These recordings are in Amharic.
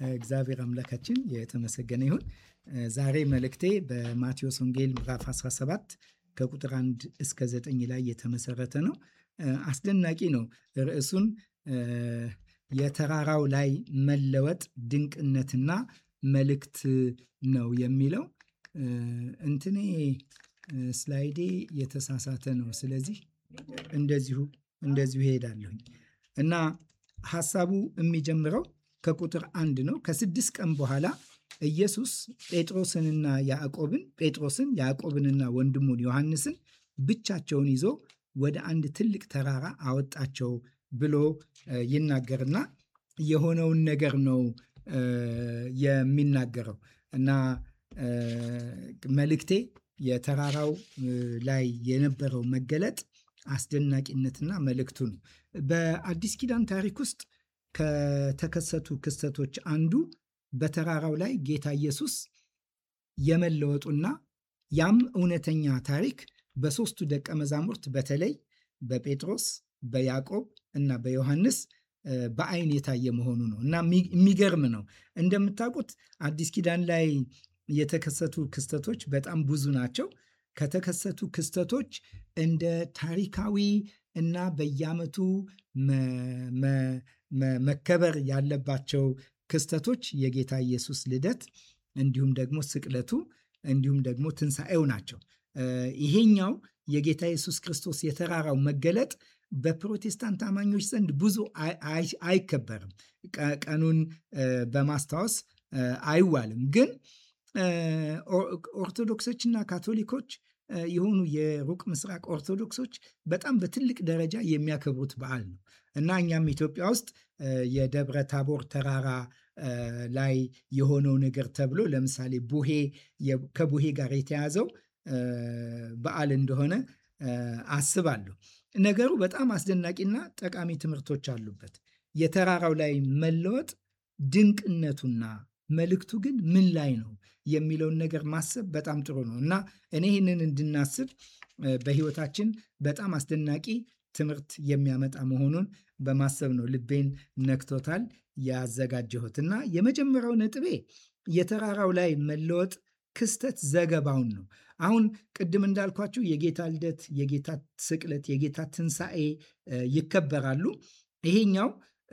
እግዚአብሔር አምላካችን የተመሰገነ ይሁን። ዛሬ መልእክቴ በማቴዎስ ወንጌል ምዕራፍ 17 ከቁጥር 1 እስከ 9 ላይ የተመሰረተ ነው። አስደናቂ ነው። ርዕሱን የተራራው ላይ መለወጥ ድንቅነትና መልእክት ነው የሚለው። እንትኔ ስላይዴ የተሳሳተ ነው። ስለዚህ እንደዚሁ እንደዚሁ ይሄዳለሁኝ እና ሐሳቡ የሚጀምረው ከቁጥር አንድ ነው። ከስድስት ቀን በኋላ ኢየሱስ ጴጥሮስንና ያዕቆብን ጴጥሮስን ያዕቆብንና ወንድሙን ዮሐንስን ብቻቸውን ይዞ ወደ አንድ ትልቅ ተራራ አወጣቸው ብሎ ይናገርና የሆነውን ነገር ነው የሚናገረው እና መልእክቴ የተራራው ላይ የነበረው መገለጥ አስደናቂነትና መልእክቱ ነው። በአዲስ ኪዳን ታሪክ ውስጥ ከተከሰቱ ክስተቶች አንዱ በተራራው ላይ ጌታ ኢየሱስ የመለወጡና ያም እውነተኛ ታሪክ በሦስቱ ደቀ መዛሙርት በተለይ በጴጥሮስ፣ በያዕቆብ እና በዮሐንስ በአይን የታየ መሆኑ ነው እና የሚገርም ነው። እንደምታውቁት አዲስ ኪዳን ላይ የተከሰቱ ክስተቶች በጣም ብዙ ናቸው። ከተከሰቱ ክስተቶች እንደ ታሪካዊ እና በየዓመቱ መከበር ያለባቸው ክስተቶች የጌታ ኢየሱስ ልደት እንዲሁም ደግሞ ስቅለቱ እንዲሁም ደግሞ ትንሣኤው ናቸው። ይሄኛው የጌታ ኢየሱስ ክርስቶስ የተራራው መገለጥ በፕሮቴስታንት አማኞች ዘንድ ብዙ አይከበርም። ቀኑን በማስታወስ አይዋልም። ግን ኦርቶዶክሶችና ካቶሊኮች የሆኑ የሩቅ ምስራቅ ኦርቶዶክሶች በጣም በትልቅ ደረጃ የሚያከብሩት በዓል ነው እና እኛም ኢትዮጵያ ውስጥ የደብረ ታቦር ተራራ ላይ የሆነው ነገር ተብሎ ለምሳሌ ቡሄ ከቡሄ ጋር የተያዘው በዓል እንደሆነ አስባለሁ። ነገሩ በጣም አስደናቂና ጠቃሚ ትምህርቶች አሉበት። የተራራው ላይ መለወጥ ድንቅነቱና መልእክቱ ግን ምን ላይ ነው የሚለውን ነገር ማሰብ በጣም ጥሩ ነው እና እኔ ይህንን እንድናስብ በሕይወታችን በጣም አስደናቂ ትምህርት የሚያመጣ መሆኑን በማሰብ ነው ልቤን ነክቶታል ያዘጋጀሁት እና የመጀመሪያው ነጥቤ የተራራው ላይ መለወጥ ክስተት ዘገባውን ነው። አሁን ቅድም እንዳልኳችሁ የጌታ ልደት፣ የጌታ ስቅለት፣ የጌታ ትንሣኤ ይከበራሉ። ይሄኛው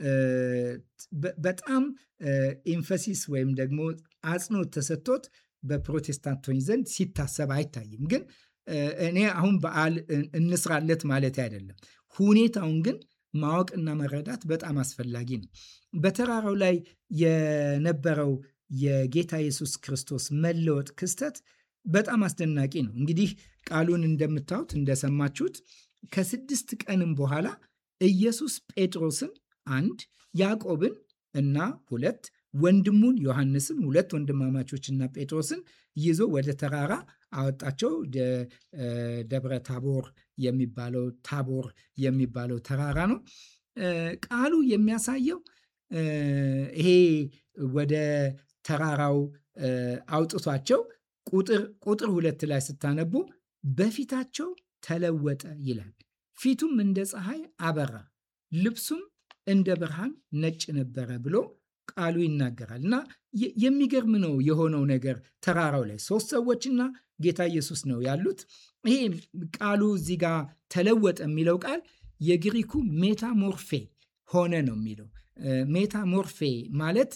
በጣም ኤንፈሲስ ወይም ደግሞ አጽንኦት ተሰጥቶት በፕሮቴስታንቶች ዘንድ ሲታሰብ አይታይም። ግን እኔ አሁን በዓል እንስራለት ማለት አይደለም። ሁኔታውን ግን ማወቅና መረዳት በጣም አስፈላጊ ነው። በተራራው ላይ የነበረው የጌታ ኢየሱስ ክርስቶስ መለወጥ ክስተት በጣም አስደናቂ ነው። እንግዲህ ቃሉን እንደምታዩት እንደሰማችሁት ከስድስት ቀንም በኋላ ኢየሱስ ጴጥሮስን አንድ ያዕቆብን እና ሁለት ወንድሙን ዮሐንስን ሁለት ወንድማማቾችና ጴጥሮስን ይዞ ወደ ተራራ አወጣቸው። ደብረ ታቦር የሚባለው ታቦር የሚባለው ተራራ ነው። ቃሉ የሚያሳየው ይሄ ወደ ተራራው አውጥቷቸው ቁጥር ሁለት ላይ ስታነቡ በፊታቸው ተለወጠ ይላል። ፊቱም እንደ ፀሐይ አበራ፣ ልብሱም እንደ ብርሃን ነጭ ነበረ ብሎ ቃሉ ይናገራል። እና የሚገርም ነው የሆነው ነገር ተራራው ላይ ሶስት ሰዎችና ጌታ ኢየሱስ ነው ያሉት። ይሄ ቃሉ እዚህ ጋር ተለወጠ የሚለው ቃል የግሪኩ ሜታሞርፌ ሆነ ነው የሚለው። ሜታሞርፌ ማለት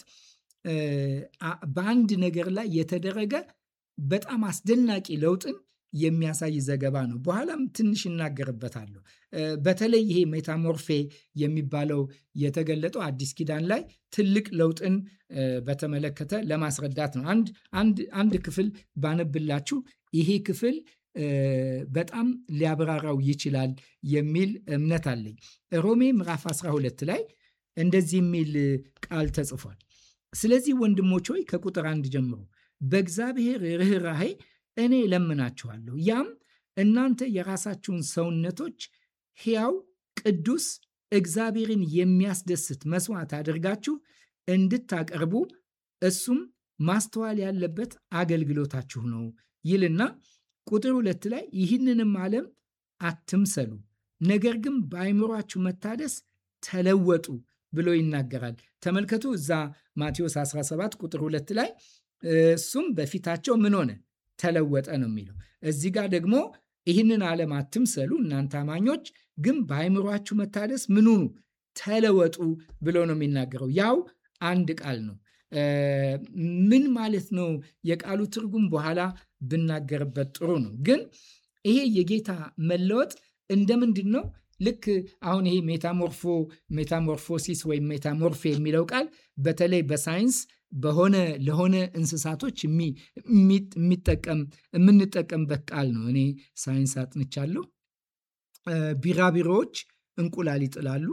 በአንድ ነገር ላይ የተደረገ በጣም አስደናቂ ለውጥን የሚያሳይ ዘገባ ነው። በኋላም ትንሽ እናገርበታለሁ። በተለይ ይሄ ሜታሞርፌ የሚባለው የተገለጠው አዲስ ኪዳን ላይ ትልቅ ለውጥን በተመለከተ ለማስረዳት ነው። አንድ ክፍል ባነብላችሁ ይሄ ክፍል በጣም ሊያብራራው ይችላል የሚል እምነት አለኝ። ሮሜ ምዕራፍ 12 ላይ እንደዚህ የሚል ቃል ተጽፏል። ስለዚህ ወንድሞች ሆይ ከቁጥር አንድ ጀምሮ በእግዚአብሔር ርኅራኄ እኔ እለምናችኋለሁ ያም እናንተ የራሳችሁን ሰውነቶች ሕያው፣ ቅዱስ፣ እግዚአብሔርን የሚያስደስት መስዋዕት አድርጋችሁ እንድታቀርቡ እሱም ማስተዋል ያለበት አገልግሎታችሁ ነው ይልና ቁጥር ሁለት ላይ ይህንንም ዓለም አትምሰሉ፣ ነገር ግን በአይምሯችሁ መታደስ ተለወጡ፣ ብሎ ይናገራል። ተመልከቱ እዛ ማቴዎስ 17 ቁጥር 2 ላይ እሱም በፊታቸው ምን ሆነ ተለወጠ ነው የሚለው። እዚህ ጋር ደግሞ ይህንን ዓለም አትምሰሉ እናንተ አማኞች ግን በአይምሯችሁ መታደስ ምን ሁኑ ተለወጡ ብሎ ነው የሚናገረው። ያው አንድ ቃል ነው። ምን ማለት ነው የቃሉ ትርጉም በኋላ ብናገርበት ጥሩ ነው። ግን ይሄ የጌታ መለወጥ እንደ ምንድን ነው? ልክ አሁን ይሄ ሜታሞርፎ ሜታሞርፎሲስ ወይም ሜታሞርፌ የሚለው ቃል በተለይ በሳይንስ በሆነ ለሆነ እንስሳቶች የሚጠቀም የምንጠቀምበት ቃል ነው። እኔ ሳይንስ አጥንቻለሁ። ቢራቢሮዎች እንቁላል ይጥላሉ።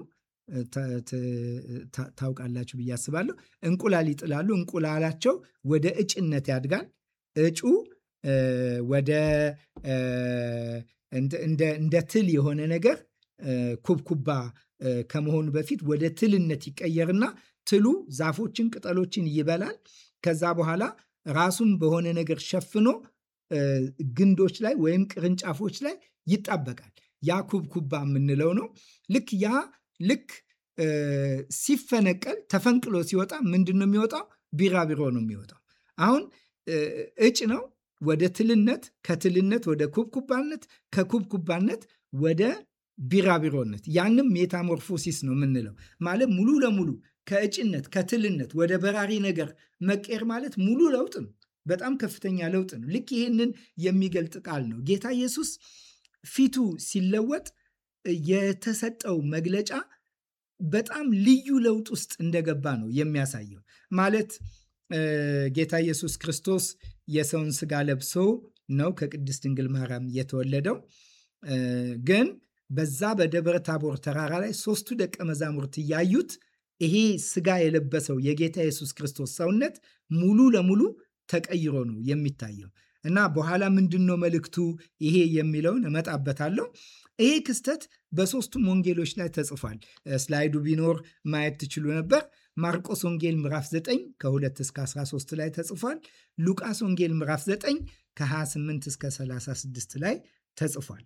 ታውቃላችሁ ብዬ አስባለሁ። እንቁላል ይጥላሉ። እንቁላላቸው ወደ እጭነት ያድጋል። እጩ ወደ እንደ ትል የሆነ ነገር ኩብኩባ ከመሆኑ በፊት ወደ ትልነት ይቀየርና ትሉ ዛፎችን፣ ቅጠሎችን ይበላል። ከዛ በኋላ ራሱን በሆነ ነገር ሸፍኖ ግንዶች ላይ ወይም ቅርንጫፎች ላይ ይጣበቃል። ያ ኩብኩባ የምንለው ነው። ልክ ያ ልክ ሲፈነቀል ተፈንቅሎ ሲወጣ ምንድን ነው የሚወጣው? ቢራቢሮ ነው የሚወጣው። አሁን እጭ ነው ወደ ትልነት፣ ከትልነት ወደ ኩብኩባነት፣ ከኩብኩባነት ወደ ቢራቢሮነት። ያንም ሜታሞርፎሲስ ነው የምንለው። ማለት ሙሉ ለሙሉ ከእጭነት ከትልነት ወደ በራሪ ነገር መቀየር ማለት ሙሉ ለውጥ ነው። በጣም ከፍተኛ ለውጥ ነው። ልክ ይህንን የሚገልጥ ቃል ነው። ጌታ ኢየሱስ ፊቱ ሲለወጥ የተሰጠው መግለጫ በጣም ልዩ ለውጥ ውስጥ እንደገባ ነው የሚያሳየው። ማለት ጌታ ኢየሱስ ክርስቶስ የሰውን ስጋ ለብሶ ነው ከቅድስት ድንግል ማርያም የተወለደው። ግን በዛ በደብረ ታቦር ተራራ ላይ ሶስቱ ደቀ መዛሙርት እያዩት ይሄ ስጋ የለበሰው የጌታ ኢየሱስ ክርስቶስ ሰውነት ሙሉ ለሙሉ ተቀይሮ ነው የሚታየው እና በኋላ ምንድን ነው መልእክቱ ይሄ የሚለውን እመጣበታለሁ። ይሄ ክስተት በሶስቱም ወንጌሎች ላይ ተጽፏል። ስላይዱ ቢኖር ማየት ትችሉ ነበር። ማርቆስ ወንጌል ምዕራፍ 9 ከ2 እስከ 13 ላይ ተጽፏል። ሉቃስ ወንጌል ምዕራፍ 9 ከ28 እስከ 36 ላይ ተጽፏል።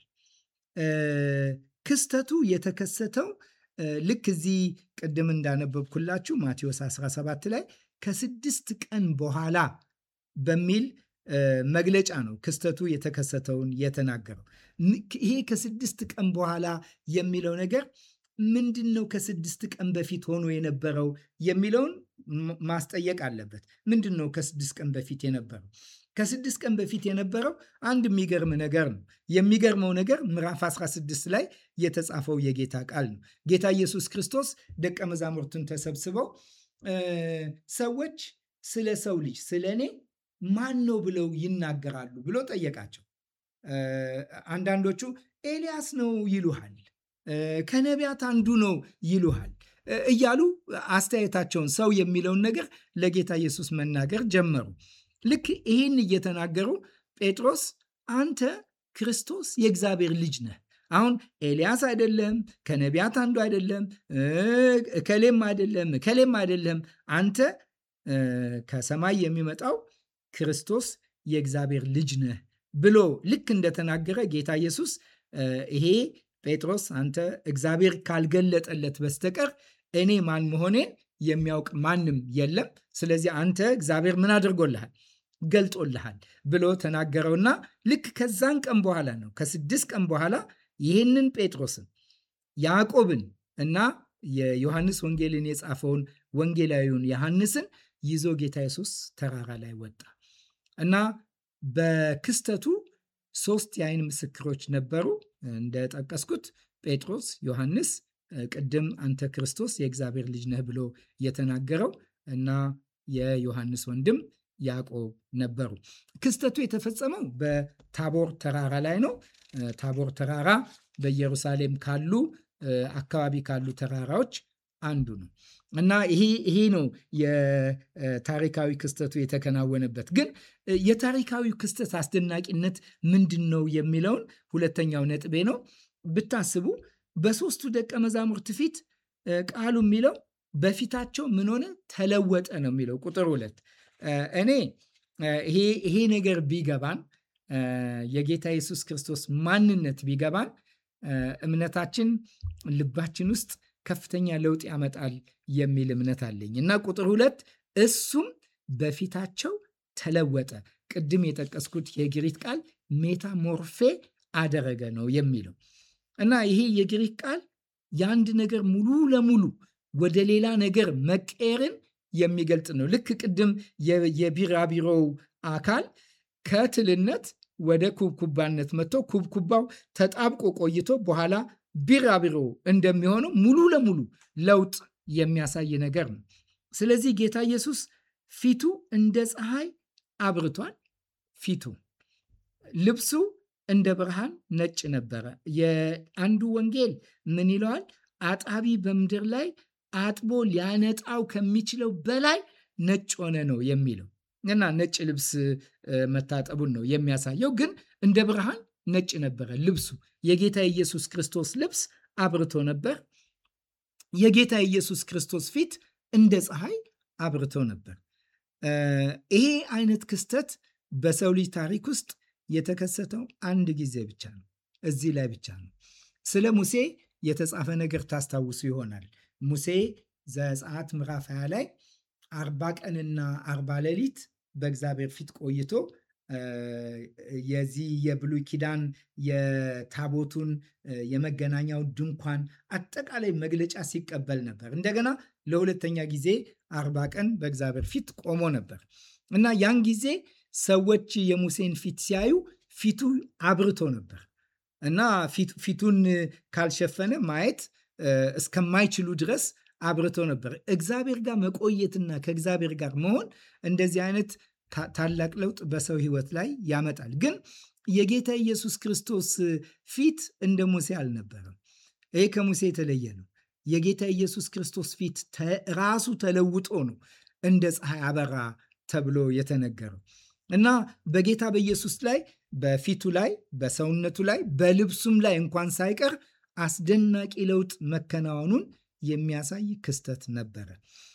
ክስተቱ የተከሰተው ልክ እዚህ ቅድም እንዳነበብኩላችሁ ማቴዎስ 17 ላይ ከስድስት ቀን በኋላ በሚል መግለጫ ነው ክስተቱ የተከሰተውን የተናገረው። ይሄ ከስድስት ቀን በኋላ የሚለው ነገር ምንድን ነው? ከስድስት ቀን በፊት ሆኖ የነበረው የሚለውን ማስጠየቅ አለበት። ምንድን ነው ከስድስት ቀን በፊት የነበረው? ከስድስት ቀን በፊት የነበረው አንድ የሚገርም ነገር ነው። የሚገርመው ነገር ምዕራፍ 16 ላይ የተጻፈው የጌታ ቃል ነው። ጌታ ኢየሱስ ክርስቶስ ደቀ መዛሙርቱን ተሰብስበው ሰዎች ስለ ሰው ልጅ ስለ እኔ ማን ነው ብለው ይናገራሉ ብሎ ጠየቃቸው። አንዳንዶቹ ኤልያስ ነው ይሉሃል፣ ከነቢያት አንዱ ነው ይሉሃል እያሉ አስተያየታቸውን ሰው የሚለውን ነገር ለጌታ ኢየሱስ መናገር ጀመሩ። ልክ ይህን እየተናገሩ ጴጥሮስ አንተ ክርስቶስ የእግዚአብሔር ልጅ ነህ። አሁን ኤልያስ አይደለም፣ ከነቢያት አንዱ አይደለም፣ ከሌም አይደለም፣ ከሌም አይደለም፣ አንተ ከሰማይ የሚመጣው ክርስቶስ የእግዚአብሔር ልጅ ነህ ብሎ ልክ እንደተናገረ ጌታ ኢየሱስ ይሄ ጴጥሮስ አንተ እግዚአብሔር ካልገለጠለት በስተቀር እኔ ማን መሆኔን የሚያውቅ ማንም የለም። ስለዚህ አንተ እግዚአብሔር ምን አድርጎልሃል? ገልጦልሃል ብሎ ተናገረውና ልክ ከዛን ቀን በኋላ ነው ከስድስት ቀን በኋላ ይህንን ጴጥሮስን ያዕቆብን እና የዮሐንስ ወንጌልን የጻፈውን ወንጌላዊውን ዮሐንስን ይዞ ጌታ ኢየሱስ ተራራ ላይ ወጣ እና በክስተቱ ሶስት የአይን ምስክሮች ነበሩ። እንደጠቀስኩት ጴጥሮስ፣ ዮሐንስ ቅድም አንተ ክርስቶስ የእግዚአብሔር ልጅ ነህ ብሎ የተናገረው እና የዮሐንስ ወንድም ያዕቆብ ነበሩ። ክስተቱ የተፈጸመው በታቦር ተራራ ላይ ነው። ታቦር ተራራ በኢየሩሳሌም ካሉ አካባቢ ካሉ ተራራዎች አንዱ ነው እና ይሄ ይሄ ነው የታሪካዊ ክስተቱ የተከናወነበት። ግን የታሪካዊ ክስተት አስደናቂነት ምንድን ነው የሚለውን ሁለተኛው ነጥቤ ነው። ብታስቡ በሶስቱ ደቀ መዛሙርት ፊት ቃሉ የሚለው በፊታቸው ምን ሆነ ተለወጠ ነው የሚለው ቁጥር ሁለት እኔ ይሄ ነገር ቢገባን የጌታ ኢየሱስ ክርስቶስ ማንነት ቢገባን እምነታችን ልባችን ውስጥ ከፍተኛ ለውጥ ያመጣል የሚል እምነት አለኝ እና ቁጥር ሁለት እሱም በፊታቸው ተለወጠ። ቅድም የጠቀስኩት የግሪክ ቃል ሜታሞርፌ አደረገ ነው የሚለው እና ይሄ የግሪክ ቃል የአንድ ነገር ሙሉ ለሙሉ ወደ ሌላ ነገር መቀየርን የሚገልጥ ነው። ልክ ቅድም የቢራቢሮው አካል ከትልነት ወደ ኩብኩባነት መጥቶ ኩብኩባው ተጣብቆ ቆይቶ በኋላ ቢራቢሮ እንደሚሆነው ሙሉ ለሙሉ ለውጥ የሚያሳይ ነገር ነው። ስለዚህ ጌታ ኢየሱስ ፊቱ እንደ ፀሐይ አብርቷል። ፊቱ ልብሱ እንደ ብርሃን ነጭ ነበረ። የአንዱ ወንጌል ምን ይለዋል? አጣቢ በምድር ላይ አጥቦ ሊያነጣው ከሚችለው በላይ ነጭ ሆነ ነው የሚለው እና ነጭ ልብስ መታጠቡን ነው የሚያሳየው። ግን እንደ ብርሃን ነጭ ነበረ ልብሱ። የጌታ ኢየሱስ ክርስቶስ ልብስ አብርቶ ነበር። የጌታ ኢየሱስ ክርስቶስ ፊት እንደ ፀሐይ አብርቶ ነበር። ይሄ አይነት ክስተት በሰው ልጅ ታሪክ ውስጥ የተከሰተው አንድ ጊዜ ብቻ ነው። እዚህ ላይ ብቻ ነው። ስለ ሙሴ የተጻፈ ነገር ታስታውሱ ይሆናል። ሙሴ ዘጸአት ምዕራፍ 20 ላይ አርባ ቀንና አርባ ሌሊት በእግዚአብሔር ፊት ቆይቶ የዚህ የብሉይ ኪዳን የታቦቱን የመገናኛው ድንኳን አጠቃላይ መግለጫ ሲቀበል ነበር። እንደገና ለሁለተኛ ጊዜ አርባ ቀን በእግዚአብሔር ፊት ቆሞ ነበር እና ያን ጊዜ ሰዎች የሙሴን ፊት ሲያዩ ፊቱ አብርቶ ነበር እና ፊቱን ካልሸፈነ ማየት እስከማይችሉ ድረስ አብርቶ ነበር። እግዚአብሔር ጋር መቆየትና ከእግዚአብሔር ጋር መሆን እንደዚህ አይነት ታላቅ ለውጥ በሰው ሕይወት ላይ ያመጣል። ግን የጌታ ኢየሱስ ክርስቶስ ፊት እንደ ሙሴ አልነበረም። ይሄ ከሙሴ የተለየ ነው። የጌታ ኢየሱስ ክርስቶስ ፊት ራሱ ተለውጦ ነው እንደ ፀሐይ አበራ ተብሎ የተነገረው እና በጌታ በኢየሱስ ላይ በፊቱ ላይ በሰውነቱ ላይ በልብሱም ላይ እንኳን ሳይቀር አስደናቂ ለውጥ መከናወኑን የሚያሳይ ክስተት ነበረ።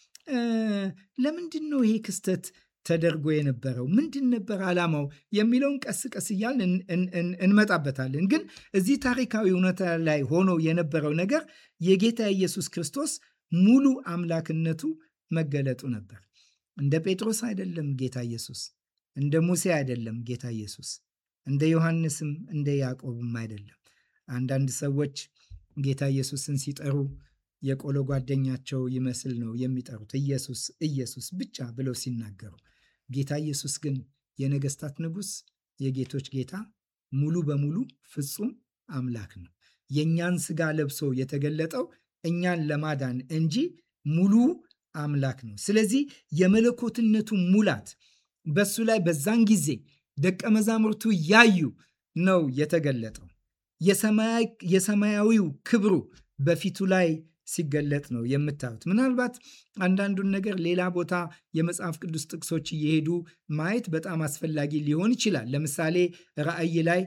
ለምንድን ነው ይሄ ክስተት ተደርጎ የነበረው? ምንድን ነበር ዓላማው የሚለውን ቀስ ቀስ እያልን እንመጣበታለን። ግን እዚህ ታሪካዊ እውነታ ላይ ሆኖ የነበረው ነገር የጌታ ኢየሱስ ክርስቶስ ሙሉ አምላክነቱ መገለጡ ነበር። እንደ ጴጥሮስ አይደለም ጌታ ኢየሱስ፣ እንደ ሙሴ አይደለም ጌታ ኢየሱስ፣ እንደ ዮሐንስም እንደ ያዕቆብም አይደለም። አንዳንድ ሰዎች ጌታ ኢየሱስን ሲጠሩ የቆሎ ጓደኛቸው ይመስል ነው የሚጠሩት። ኢየሱስ ኢየሱስ ብቻ ብለው ሲናገሩ፣ ጌታ ኢየሱስ ግን የነገስታት ንጉሥ፣ የጌቶች ጌታ፣ ሙሉ በሙሉ ፍጹም አምላክ ነው። የእኛን ስጋ ለብሶ የተገለጠው እኛን ለማዳን እንጂ ሙሉ አምላክ ነው። ስለዚህ የመለኮትነቱ ሙላት በሱ ላይ በዛን ጊዜ ደቀ መዛሙርቱ ያዩ ነው የተገለጠው። የሰማያዊው ክብሩ በፊቱ ላይ ሲገለጥ ነው የምታዩት። ምናልባት አንዳንዱን ነገር ሌላ ቦታ የመጽሐፍ ቅዱስ ጥቅሶች እየሄዱ ማየት በጣም አስፈላጊ ሊሆን ይችላል። ለምሳሌ ራእይ ላይ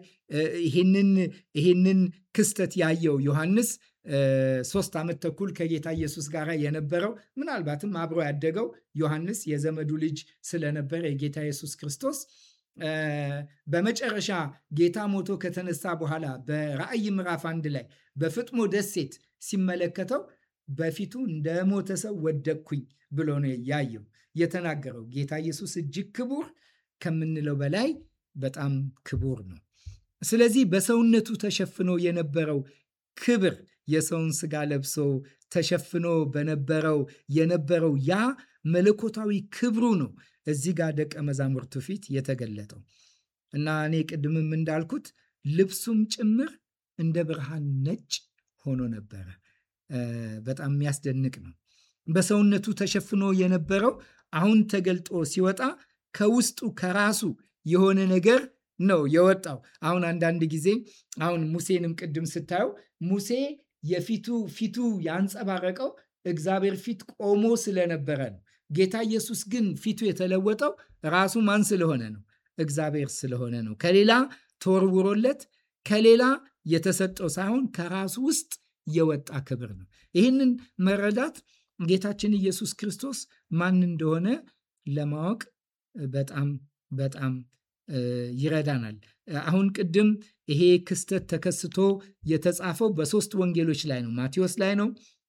ይሄንን ክስተት ያየው ዮሐንስ ሶስት ዓመት ተኩል ከጌታ ኢየሱስ ጋር የነበረው ምናልባትም አብሮ ያደገው ዮሐንስ የዘመዱ ልጅ ስለነበረ የጌታ ኢየሱስ ክርስቶስ በመጨረሻ ጌታ ሞቶ ከተነሳ በኋላ በራእይ ምዕራፍ አንድ ላይ በፍጥሞ ደሴት ሲመለከተው በፊቱ እንደ ሞተ ሰው ወደቅኩኝ ብሎ ነው ያየው የተናገረው። ጌታ ኢየሱስ እጅግ ክቡር ከምንለው በላይ በጣም ክቡር ነው። ስለዚህ በሰውነቱ ተሸፍኖ የነበረው ክብር የሰውን ስጋ ለብሶ ተሸፍኖ በነበረው የነበረው ያ መለኮታዊ ክብሩ ነው እዚህ ጋር ደቀ መዛሙርቱ ፊት የተገለጠው እና እኔ ቅድምም እንዳልኩት ልብሱም ጭምር እንደ ብርሃን ነጭ ሆኖ ነበረ። በጣም የሚያስደንቅ ነው። በሰውነቱ ተሸፍኖ የነበረው አሁን ተገልጦ ሲወጣ ከውስጡ ከራሱ የሆነ ነገር ነው የወጣው። አሁን አንዳንድ ጊዜ አሁን ሙሴንም ቅድም ስታየው ሙሴ የፊቱ ፊቱ ያንጸባረቀው እግዚአብሔር ፊት ቆሞ ስለነበረ ነው። ጌታ ኢየሱስ ግን ፊቱ የተለወጠው ራሱ ማን ስለሆነ ነው? እግዚአብሔር ስለሆነ ነው። ከሌላ ተወርውሮለት ከሌላ የተሰጠው ሳይሆን ከራሱ ውስጥ የወጣ ክብር ነው። ይህንን መረዳት ጌታችን ኢየሱስ ክርስቶስ ማን እንደሆነ ለማወቅ በጣም በጣም ይረዳናል። አሁን ቅድም ይሄ ክስተት ተከስቶ የተጻፈው በሶስት ወንጌሎች ላይ ነው። ማቴዎስ ላይ ነው፣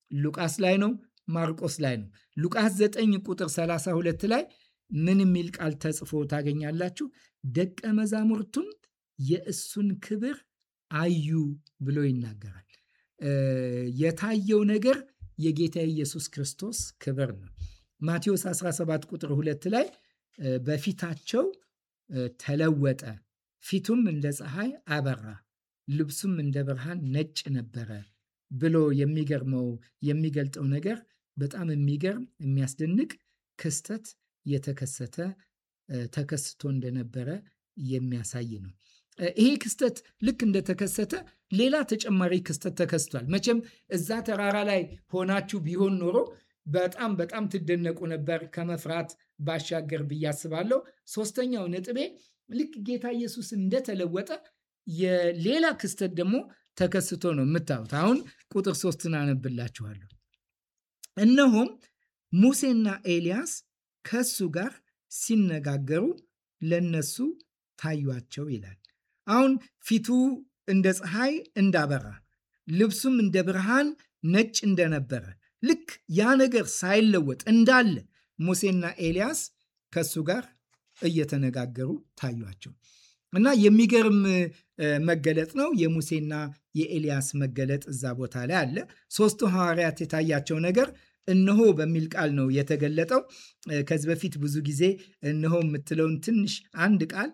ሉቃስ ላይ ነው፣ ማርቆስ ላይ ነው። ሉቃስ 9 ቁጥር 32 ላይ ምን የሚል ቃል ተጽፎ ታገኛላችሁ? ደቀ መዛሙርቱም የእሱን ክብር አዩ ብሎ ይናገራል። የታየው ነገር የጌታ ኢየሱስ ክርስቶስ ክብር ነው። ማቴዎስ 17 ቁጥር 2 ላይ በፊታቸው ተለወጠ፣ ፊቱም እንደ ፀሐይ አበራ፣ ልብሱም እንደ ብርሃን ነጭ ነበረ ብሎ የሚገርመው የሚገልጠው ነገር በጣም የሚገርም የሚያስደንቅ ክስተት የተከሰተ ተከስቶ እንደነበረ የሚያሳይ ነው። ይሄ ክስተት ልክ እንደተከሰተ ሌላ ተጨማሪ ክስተት ተከስቷል። መቼም እዛ ተራራ ላይ ሆናችሁ ቢሆን ኖሮ በጣም በጣም ትደነቁ ነበር ከመፍራት ባሻገር ብዬ አስባለሁ። ሶስተኛው ነጥቤ ልክ ጌታ ኢየሱስ እንደተለወጠ የሌላ ክስተት ደግሞ ተከስቶ ነው የምታዩት። አሁን ቁጥር ሶስትን አነብላችኋለሁ። እነሆም ሙሴና ኤልያስ ከሱ ጋር ሲነጋገሩ ለነሱ ታዩአቸው ይላል። አሁን ፊቱ እንደ ፀሐይ እንዳበራ ልብሱም እንደ ብርሃን ነጭ እንደነበረ ልክ ያ ነገር ሳይለወጥ እንዳለ ሙሴና ኤልያስ ከሱ ጋር እየተነጋገሩ ታዩአቸው እና የሚገርም መገለጥ ነው። የሙሴና የኤልያስ መገለጥ እዛ ቦታ ላይ አለ። ሶስቱ ሐዋርያት የታያቸው ነገር እነሆ በሚል ቃል ነው የተገለጠው። ከዚህ በፊት ብዙ ጊዜ እነሆ የምትለውን ትንሽ አንድ ቃል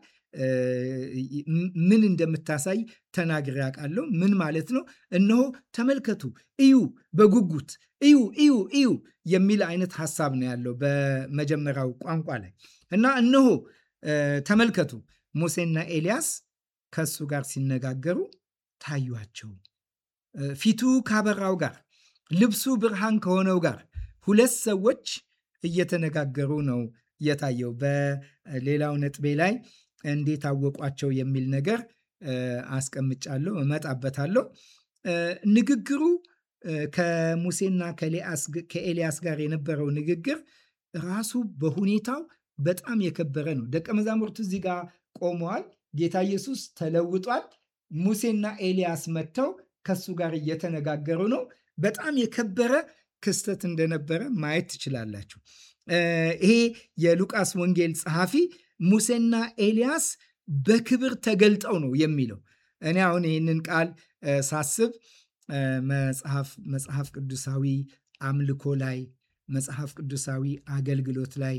ምን እንደምታሳይ ተናግሬ አውቃለሁ። ምን ማለት ነው? እነሆ ተመልከቱ፣ እዩ፣ በጉጉት እዩ፣ እዩ፣ እዩ የሚል አይነት ሀሳብ ነው ያለው በመጀመሪያው ቋንቋ ላይ እና እነሆ ተመልከቱ፣ ሙሴና ኤልያስ ከሱ ጋር ሲነጋገሩ ታዩአቸው። ፊቱ ካበራው ጋር ልብሱ ብርሃን ከሆነው ጋር ሁለት ሰዎች እየተነጋገሩ ነው የታየው። በሌላው ነጥቤ ላይ እንዴት አወቋቸው የሚል ነገር አስቀምጫለሁ፣ እመጣበታለሁ። ንግግሩ ከሙሴና ከኤልያስ ጋር የነበረው ንግግር ራሱ በሁኔታው በጣም የከበረ ነው። ደቀ መዛሙርቱ እዚህ ጋር ቆመዋል። ጌታ ኢየሱስ ተለውጧል። ሙሴና ኤልያስ መጥተው ከሱ ጋር እየተነጋገሩ ነው። በጣም የከበረ ክስተት እንደነበረ ማየት ትችላላችሁ። ይሄ የሉቃስ ወንጌል ጸሐፊ ሙሴና ኤልያስ በክብር ተገልጠው ነው የሚለው። እኔ አሁን ይህንን ቃል ሳስብ መጽሐፍ ቅዱሳዊ አምልኮ ላይ መጽሐፍ ቅዱሳዊ አገልግሎት ላይ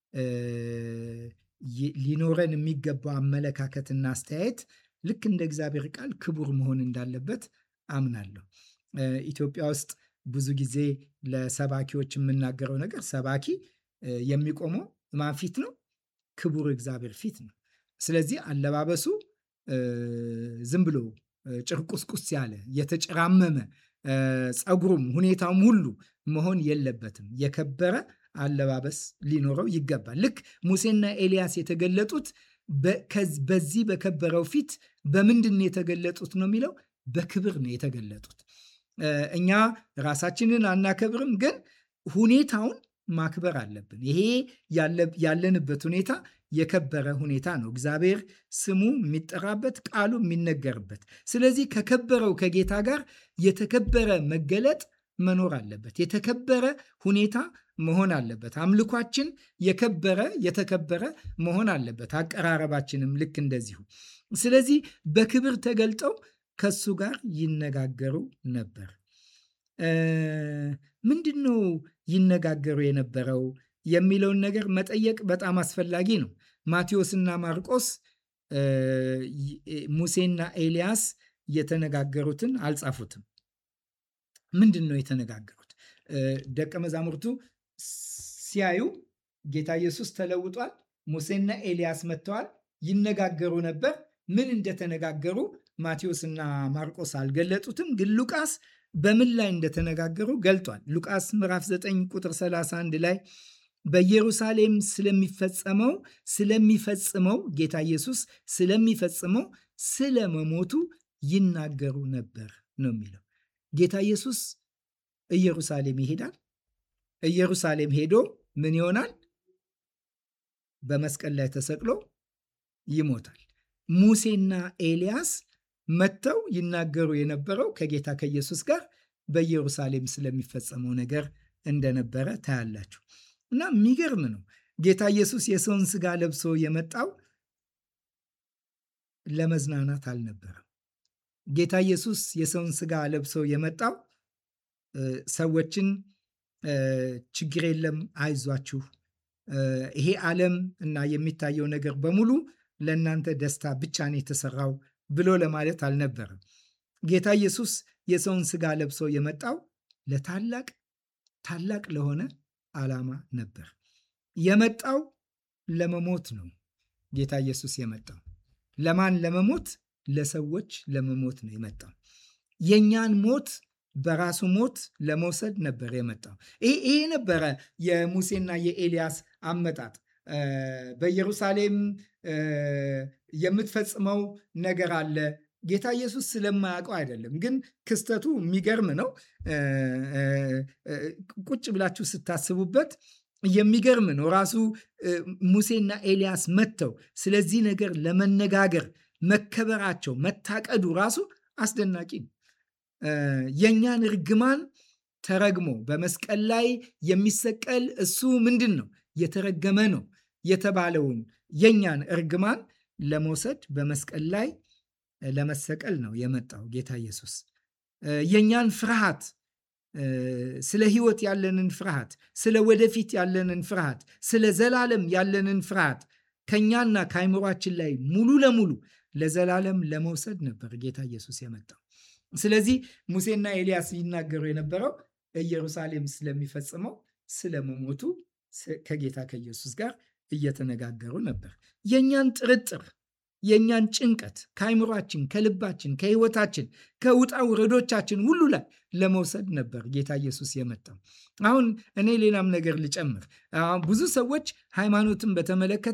ሊኖረን የሚገባው አመለካከትና አስተያየት ልክ እንደ እግዚአብሔር ቃል ክቡር መሆን እንዳለበት አምናለሁ። ኢትዮጵያ ውስጥ ብዙ ጊዜ ለሰባኪዎች የምናገረው ነገር ሰባኪ የሚቆመው ማን ፊት ነው? ክቡር እግዚአብሔር ፊት ነው። ስለዚህ አለባበሱ ዝም ብሎ ጭርቁስቁስ ያለ የተጨራመመ ፀጉሩም ሁኔታውም ሁሉ መሆን የለበትም። የከበረ አለባበስ ሊኖረው ይገባል። ልክ ሙሴና ኤልያስ የተገለጡት በዚህ በከበረው ፊት በምንድን ነው የተገለጡት ነው የሚለው በክብር ነው የተገለጡት። እኛ ራሳችንን አናከብርም፣ ግን ሁኔታውን ማክበር አለብን። ይሄ ያለንበት ሁኔታ የከበረ ሁኔታ ነው። እግዚአብሔር ስሙ የሚጠራበት ቃሉ የሚነገርበት። ስለዚህ ከከበረው ከጌታ ጋር የተከበረ መገለጥ መኖር አለበት። የተከበረ ሁኔታ መሆን አለበት። አምልኳችን የከበረ የተከበረ መሆን አለበት። አቀራረባችንም ልክ እንደዚሁ። ስለዚህ በክብር ተገልጠው ከሱ ጋር ይነጋገሩ ነበር። ምንድን ነው ይነጋገሩ የነበረው የሚለውን ነገር መጠየቅ በጣም አስፈላጊ ነው። ማቴዎስና ማርቆስ ሙሴና ኤልያስ የተነጋገሩትን አልጻፉትም። ምንድን ነው የተነጋገሩት? ደቀ መዛሙርቱ ሲያዩ ጌታ ኢየሱስ ተለውጧል፣ ሙሴና ኤልያስ መጥተዋል፣ ይነጋገሩ ነበር። ምን እንደተነጋገሩ ማቴዎስና ማርቆስ አልገለጡትም፣ ግን ሉቃስ በምን ላይ እንደተነጋገሩ ገልጧል። ሉቃስ ምዕራፍ 9 ቁጥር 31 ላይ በኢየሩሳሌም ስለሚፈጸመው ስለሚፈጽመው ጌታ ኢየሱስ ስለሚፈጽመው ስለ መሞቱ ይናገሩ ነበር ነው የሚለው። ጌታ ኢየሱስ ኢየሩሳሌም ይሄዳል። ኢየሩሳሌም ሄዶ ምን ይሆናል? በመስቀል ላይ ተሰቅሎ ይሞታል። ሙሴና ኤልያስ መጥተው ይናገሩ የነበረው ከጌታ ከኢየሱስ ጋር በኢየሩሳሌም ስለሚፈጸመው ነገር እንደነበረ ታያላችሁ። እና የሚገርም ነው። ጌታ ኢየሱስ የሰውን ስጋ ለብሶ የመጣው ለመዝናናት አልነበረም። ጌታ ኢየሱስ የሰውን ስጋ ለብሶ የመጣው ሰዎችን ችግር የለም አይዟችሁ፣ ይሄ ዓለም እና የሚታየው ነገር በሙሉ ለእናንተ ደስታ ብቻ ነው የተሰራው ብሎ ለማለት አልነበረም። ጌታ ኢየሱስ የሰውን ስጋ ለብሶ የመጣው ለታላቅ ታላቅ ለሆነ ዓላማ ነበር። የመጣው ለመሞት ነው። ጌታ ኢየሱስ የመጣው ለማን ለመሞት? ለሰዎች ለመሞት ነው የመጣው። የእኛን ሞት በራሱ ሞት ለመውሰድ ነበር የመጣው። ይሄ ነበረ የሙሴና የኤልያስ አመጣጥ። በኢየሩሳሌም የምትፈጽመው ነገር አለ። ጌታ ኢየሱስ ስለማያውቀው አይደለም፣ ግን ክስተቱ የሚገርም ነው። ቁጭ ብላችሁ ስታስቡበት የሚገርም ነው። ራሱ ሙሴና ኤልያስ መጥተው ስለዚህ ነገር ለመነጋገር መከበራቸው መታቀዱ ራሱ አስደናቂ ነው። የእኛን እርግማን ተረግሞ በመስቀል ላይ የሚሰቀል እሱ ምንድን ነው የተረገመ ነው የተባለውን የእኛን እርግማን ለመውሰድ በመስቀል ላይ ለመሰቀል ነው የመጣው ጌታ ኢየሱስ። የእኛን ፍርሃት ስለ ሕይወት ያለንን ፍርሃት፣ ስለ ወደፊት ያለንን ፍርሃት፣ ስለ ዘላለም ያለንን ፍርሃት ከእኛና ከአይምሯችን ላይ ሙሉ ለሙሉ ለዘላለም ለመውሰድ ነበር ጌታ ኢየሱስ የመጣው። ስለዚህ ሙሴና ኤልያስ ይናገሩ የነበረው ኢየሩሳሌም ስለሚፈጽመው ስለመሞቱ ከጌታ ከኢየሱስ ጋር እየተነጋገሩ ነበር። የእኛን ጥርጥር የእኛን ጭንቀት ከአይምሯችን፣ ከልባችን፣ ከህይወታችን፣ ከውጣ ውረዶቻችን ሁሉ ላይ ለመውሰድ ነበር ጌታ ኢየሱስ የመጣው። አሁን እኔ ሌላም ነገር ልጨምር። ብዙ ሰዎች ሃይማኖትን በተመለከተ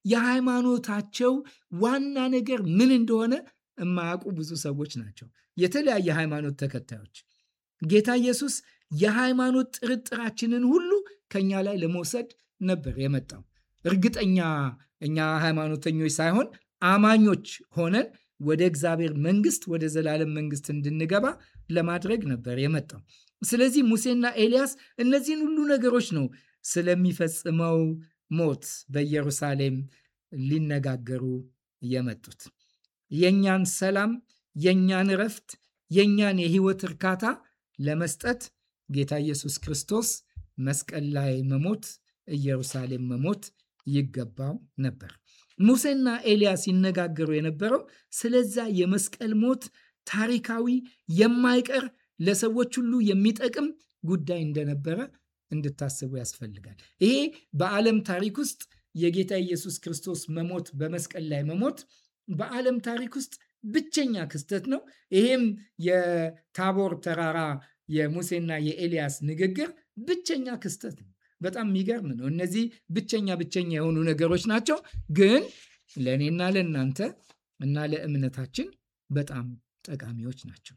የሃይማኖታቸው ዋና ነገር ምን እንደሆነ የማያውቁ ብዙ ሰዎች ናቸው። የተለያየ ሃይማኖት ተከታዮች ጌታ ኢየሱስ የሃይማኖት ጥርጥራችንን ሁሉ ከኛ ላይ ለመውሰድ ነበር የመጣው። እርግጠኛ እኛ ሃይማኖተኞች ሳይሆን አማኞች ሆነን ወደ እግዚአብሔር መንግስት ወደ ዘላለም መንግስት እንድንገባ ለማድረግ ነበር የመጣው። ስለዚህ ሙሴና ኤልያስ እነዚህን ሁሉ ነገሮች ነው ስለሚፈጽመው ሞት በኢየሩሳሌም ሊነጋገሩ የመጡት። የእኛን ሰላም፣ የእኛን እረፍት፣ የእኛን የህይወት እርካታ ለመስጠት ጌታ ኢየሱስ ክርስቶስ መስቀል ላይ መሞት፣ ኢየሩሳሌም መሞት ይገባው ነበር። ሙሴና ኤልያስ ሲነጋገሩ የነበረው ስለዛ የመስቀል ሞት ታሪካዊ፣ የማይቀር ለሰዎች ሁሉ የሚጠቅም ጉዳይ እንደነበረ እንድታስቡ ያስፈልጋል። ይሄ በዓለም ታሪክ ውስጥ የጌታ ኢየሱስ ክርስቶስ መሞት በመስቀል ላይ መሞት በዓለም ታሪክ ውስጥ ብቸኛ ክስተት ነው። ይሄም የታቦር ተራራ የሙሴና የኤልያስ ንግግር ብቸኛ ክስተት ነው። በጣም የሚገርም ነው። እነዚህ ብቸኛ ብቸኛ የሆኑ ነገሮች ናቸው፣ ግን ለእኔና ለእናንተ እና ለእምነታችን በጣም ጠቃሚዎች ናቸው።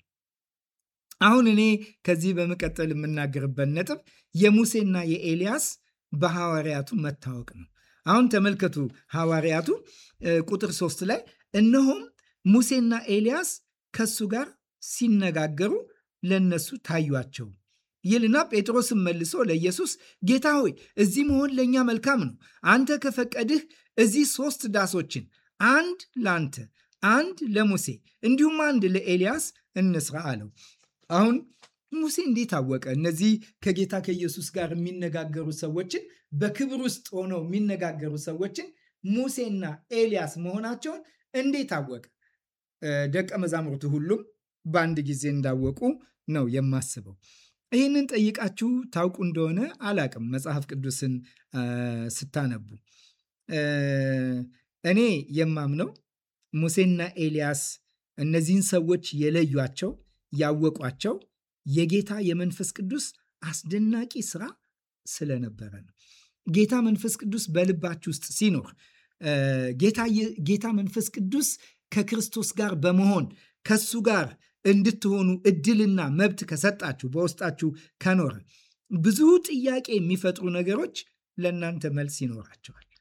አሁን እኔ ከዚህ በመቀጠል የምናገርበት ነጥብ የሙሴና የኤልያስ በሐዋርያቱ መታወቅ ነው። አሁን ተመልከቱ ሐዋርያቱ ቁጥር ሶስት ላይ እነሆም ሙሴና ኤልያስ ከሱ ጋር ሲነጋገሩ ለነሱ ታዩአቸው ይልና ጴጥሮስም መልሶ ለኢየሱስ ጌታ ሆይ እዚህ መሆን ለእኛ መልካም ነው። አንተ ከፈቀድህ እዚህ ሶስት ዳሶችን አንድ ለአንተ፣ አንድ ለሙሴ እንዲሁም አንድ ለኤልያስ እንስራ አለው። አሁን ሙሴ እንዴት አወቀ? እነዚህ ከጌታ ከኢየሱስ ጋር የሚነጋገሩ ሰዎችን በክብር ውስጥ ሆነው የሚነጋገሩ ሰዎችን ሙሴና ኤልያስ መሆናቸውን እንዴት አወቀ? ደቀ መዛሙርቱ ሁሉም በአንድ ጊዜ እንዳወቁ ነው የማስበው። ይህንን ጠይቃችሁ ታውቁ እንደሆነ አላቅም። መጽሐፍ ቅዱስን ስታነቡ እኔ የማምነው ሙሴና ኤልያስ እነዚህን ሰዎች የለዩቸው ያወቋቸው የጌታ የመንፈስ ቅዱስ አስደናቂ ስራ ስለነበረ ነው። ጌታ መንፈስ ቅዱስ በልባችሁ ውስጥ ሲኖር ጌታ መንፈስ ቅዱስ ከክርስቶስ ጋር በመሆን ከሱ ጋር እንድትሆኑ እድልና መብት ከሰጣችሁ በውስጣችሁ ከኖረ ብዙ ጥያቄ የሚፈጥሩ ነገሮች ለእናንተ መልስ ይኖራቸዋል።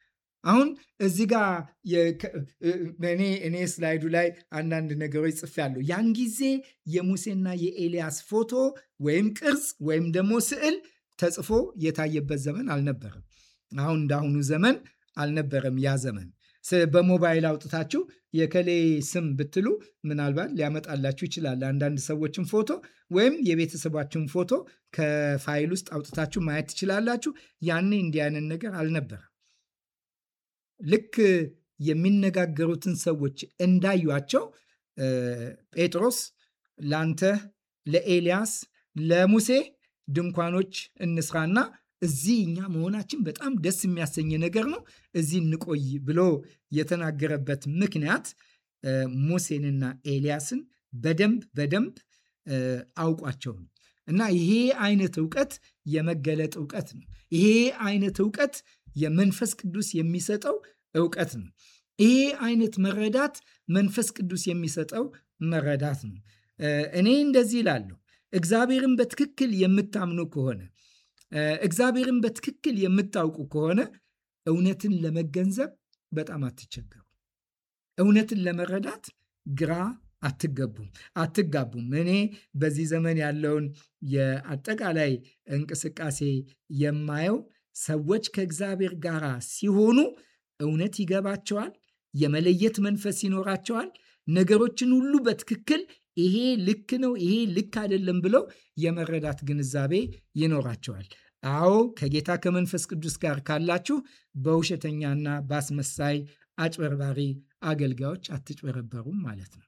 አሁን እዚህ ጋር እኔ እኔ ስላይዱ ላይ አንዳንድ ነገሮች ጽፌያለሁ። ያን ጊዜ የሙሴና የኤልያስ ፎቶ ወይም ቅርጽ ወይም ደግሞ ስዕል ተጽፎ የታየበት ዘመን አልነበረም። አሁን እንዳሁኑ ዘመን አልነበረም ያ ዘመን። በሞባይል አውጥታችሁ የከሌ ስም ብትሉ ምናልባት ሊያመጣላችሁ ይችላል። አንዳንድ ሰዎችን ፎቶ ወይም የቤተሰባችሁን ፎቶ ከፋይል ውስጥ አውጥታችሁ ማየት ትችላላችሁ። ያኔ እንዲህ አይነት ነገር አልነበረም። ልክ የሚነጋገሩትን ሰዎች እንዳዩቸው ጴጥሮስ ላንተ፣ ለኤልያስ፣ ለሙሴ ድንኳኖች እንስራና እዚህ እኛ መሆናችን በጣም ደስ የሚያሰኝ ነገር ነው፣ እዚህ እንቆይ ብሎ የተናገረበት ምክንያት ሙሴንና ኤልያስን በደንብ በደንብ አውቋቸው ነው። እና ይሄ አይነት እውቀት የመገለጥ እውቀት ነው። ይሄ አይነት እውቀት የመንፈስ ቅዱስ የሚሰጠው እውቀት ነው። ይሄ አይነት መረዳት መንፈስ ቅዱስ የሚሰጠው መረዳት ነው። እኔ እንደዚህ እላለሁ፣ እግዚአብሔርን በትክክል የምታምኑ ከሆነ እግዚአብሔርን በትክክል የምታውቁ ከሆነ እውነትን ለመገንዘብ በጣም አትቸገሩ። እውነትን ለመረዳት ግራ አትገቡም አትጋቡም። እኔ በዚህ ዘመን ያለውን የአጠቃላይ እንቅስቃሴ የማየው ሰዎች ከእግዚአብሔር ጋር ሲሆኑ እውነት ይገባቸዋል፣ የመለየት መንፈስ ይኖራቸዋል። ነገሮችን ሁሉ በትክክል ይሄ ልክ ነው፣ ይሄ ልክ አይደለም ብለው የመረዳት ግንዛቤ ይኖራቸዋል። አዎ ከጌታ ከመንፈስ ቅዱስ ጋር ካላችሁ በውሸተኛና በአስመሳይ አጭበርባሪ አገልጋዮች አትጭበረበሩም ማለት ነው።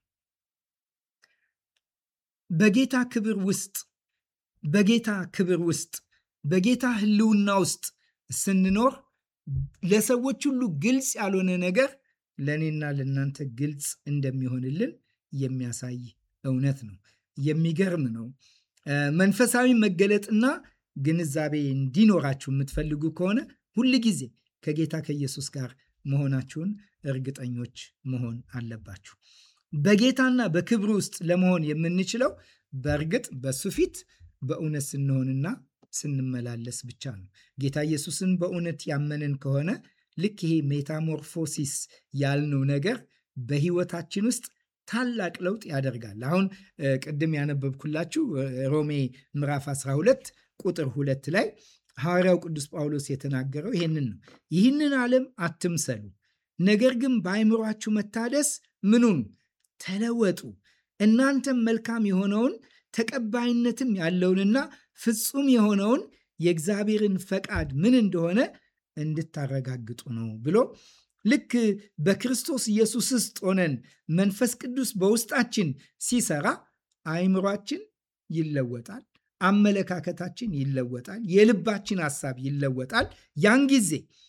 በጌታ ክብር ውስጥ በጌታ ክብር ውስጥ በጌታ ሕልውና ውስጥ ስንኖር ለሰዎች ሁሉ ግልጽ ያልሆነ ነገር ለእኔና ለእናንተ ግልጽ እንደሚሆንልን የሚያሳይ እውነት ነው። የሚገርም ነው። መንፈሳዊ መገለጥና ግንዛቤ እንዲኖራችሁ የምትፈልጉ ከሆነ ሁል ጊዜ ከጌታ ከኢየሱስ ጋር መሆናችሁን እርግጠኞች መሆን አለባችሁ። በጌታና በክብሩ ውስጥ ለመሆን የምንችለው በእርግጥ በሱ ፊት በእውነት ስንሆንና ስንመላለስ ብቻ ነው። ጌታ ኢየሱስን በእውነት ያመንን ከሆነ ልክ ይሄ ሜታሞርፎሲስ ያልነው ነገር በህይወታችን ውስጥ ታላቅ ለውጥ ያደርጋል። አሁን ቅድም ያነበብኩላችሁ ሮሜ ምዕራፍ 12 ቁጥር ሁለት ላይ ሐዋርያው ቅዱስ ጳውሎስ የተናገረው ይህንን ነው። ይህንን ዓለም አትምሰሉ፣ ነገር ግን በአይምሯችሁ መታደስ ምኑን ተለወጡ፣ እናንተም መልካም የሆነውን ተቀባይነትም ያለውንና ፍጹም የሆነውን የእግዚአብሔርን ፈቃድ ምን እንደሆነ እንድታረጋግጡ ነው ብሎ ልክ በክርስቶስ ኢየሱስ ውስጥ ሆነን መንፈስ ቅዱስ በውስጣችን ሲሰራ አይምሯችን ይለወጣል፣ አመለካከታችን ይለወጣል፣ የልባችን ሐሳብ ይለወጣል። ያን ጊዜ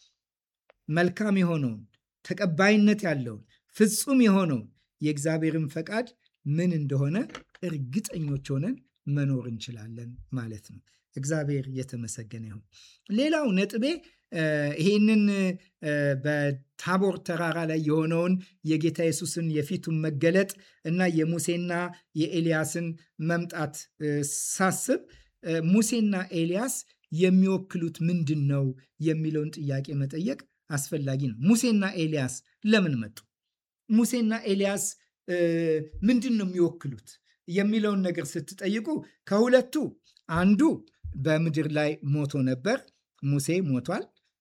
መልካም የሆነውን ተቀባይነት ያለውን ፍጹም የሆነውን የእግዚአብሔርን ፈቃድ ምን እንደሆነ እርግጠኞች ሆነን መኖር እንችላለን ማለት ነው። እግዚአብሔር የተመሰገነ ይሁን። ሌላው ነጥቤ ይሄንን በታቦር ተራራ ላይ የሆነውን የጌታ ኢየሱስን የፊቱን መገለጥ እና የሙሴና የኤልያስን መምጣት ሳስብ ሙሴና ኤልያስ የሚወክሉት ምንድን ነው የሚለውን ጥያቄ መጠየቅ አስፈላጊ ነው። ሙሴና ኤልያስ ለምን መጡ? ሙሴና ኤልያስ ምንድን ነው የሚወክሉት የሚለውን ነገር ስትጠይቁ ከሁለቱ አንዱ በምድር ላይ ሞቶ ነበር። ሙሴ ሞቷል።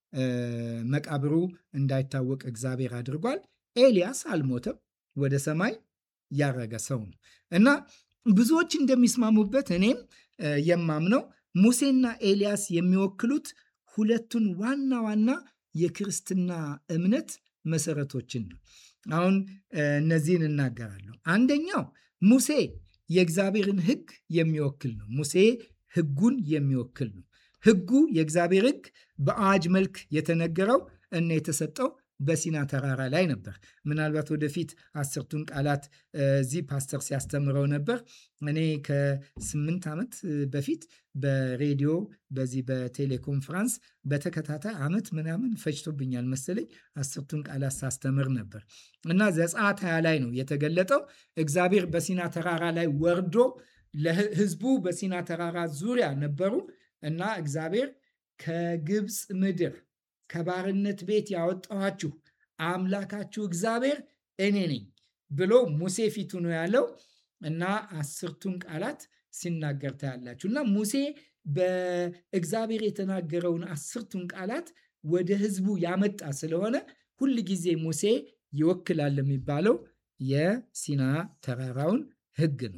መቃብሩ እንዳይታወቅ እግዚአብሔር አድርጓል። ኤልያስ አልሞተም፣ ወደ ሰማይ ያረገ ሰው ነው እና ብዙዎች እንደሚስማሙበት እኔም የማምነው ሙሴና ኤልያስ የሚወክሉት ሁለቱን ዋና ዋና የክርስትና እምነት መሰረቶችን ነው። አሁን እነዚህን እናገራለሁ። አንደኛው ሙሴ የእግዚአብሔርን ሕግ የሚወክል ነው። ሙሴ ሕጉን የሚወክል ነው። ሕጉ የእግዚአብሔር ሕግ በአዋጅ መልክ የተነገረው እና የተሰጠው በሲና ተራራ ላይ ነበር። ምናልባት ወደፊት አስርቱን ቃላት እዚህ ፓስተር ሲያስተምረው ነበር። እኔ ከስምንት ዓመት በፊት በሬዲዮ በዚህ በቴሌኮንፍራንስ በተከታታይ ዓመት ምናምን ፈጅቶብኛል መሰለኝ አስርቱን ቃላት ሳስተምር ነበር እና ዘጸአት ሃያ ላይ ነው የተገለጠው። እግዚአብሔር በሲና ተራራ ላይ ወርዶ ለሕዝቡ በሲና ተራራ ዙሪያ ነበሩ እና እግዚአብሔር ከግብፅ ምድር ከባርነት ቤት ያወጣኋችሁ አምላካችሁ እግዚአብሔር እኔ ነኝ ብሎ ሙሴ ፊቱ ነው ያለው እና አስርቱን ቃላት ሲናገር ታያላችሁ እና ሙሴ በእግዚአብሔር የተናገረውን አስርቱን ቃላት ወደ ህዝቡ ያመጣ ስለሆነ ሁል ጊዜ ሙሴ ይወክላል የሚባለው የሲና ተራራውን ህግ ነው።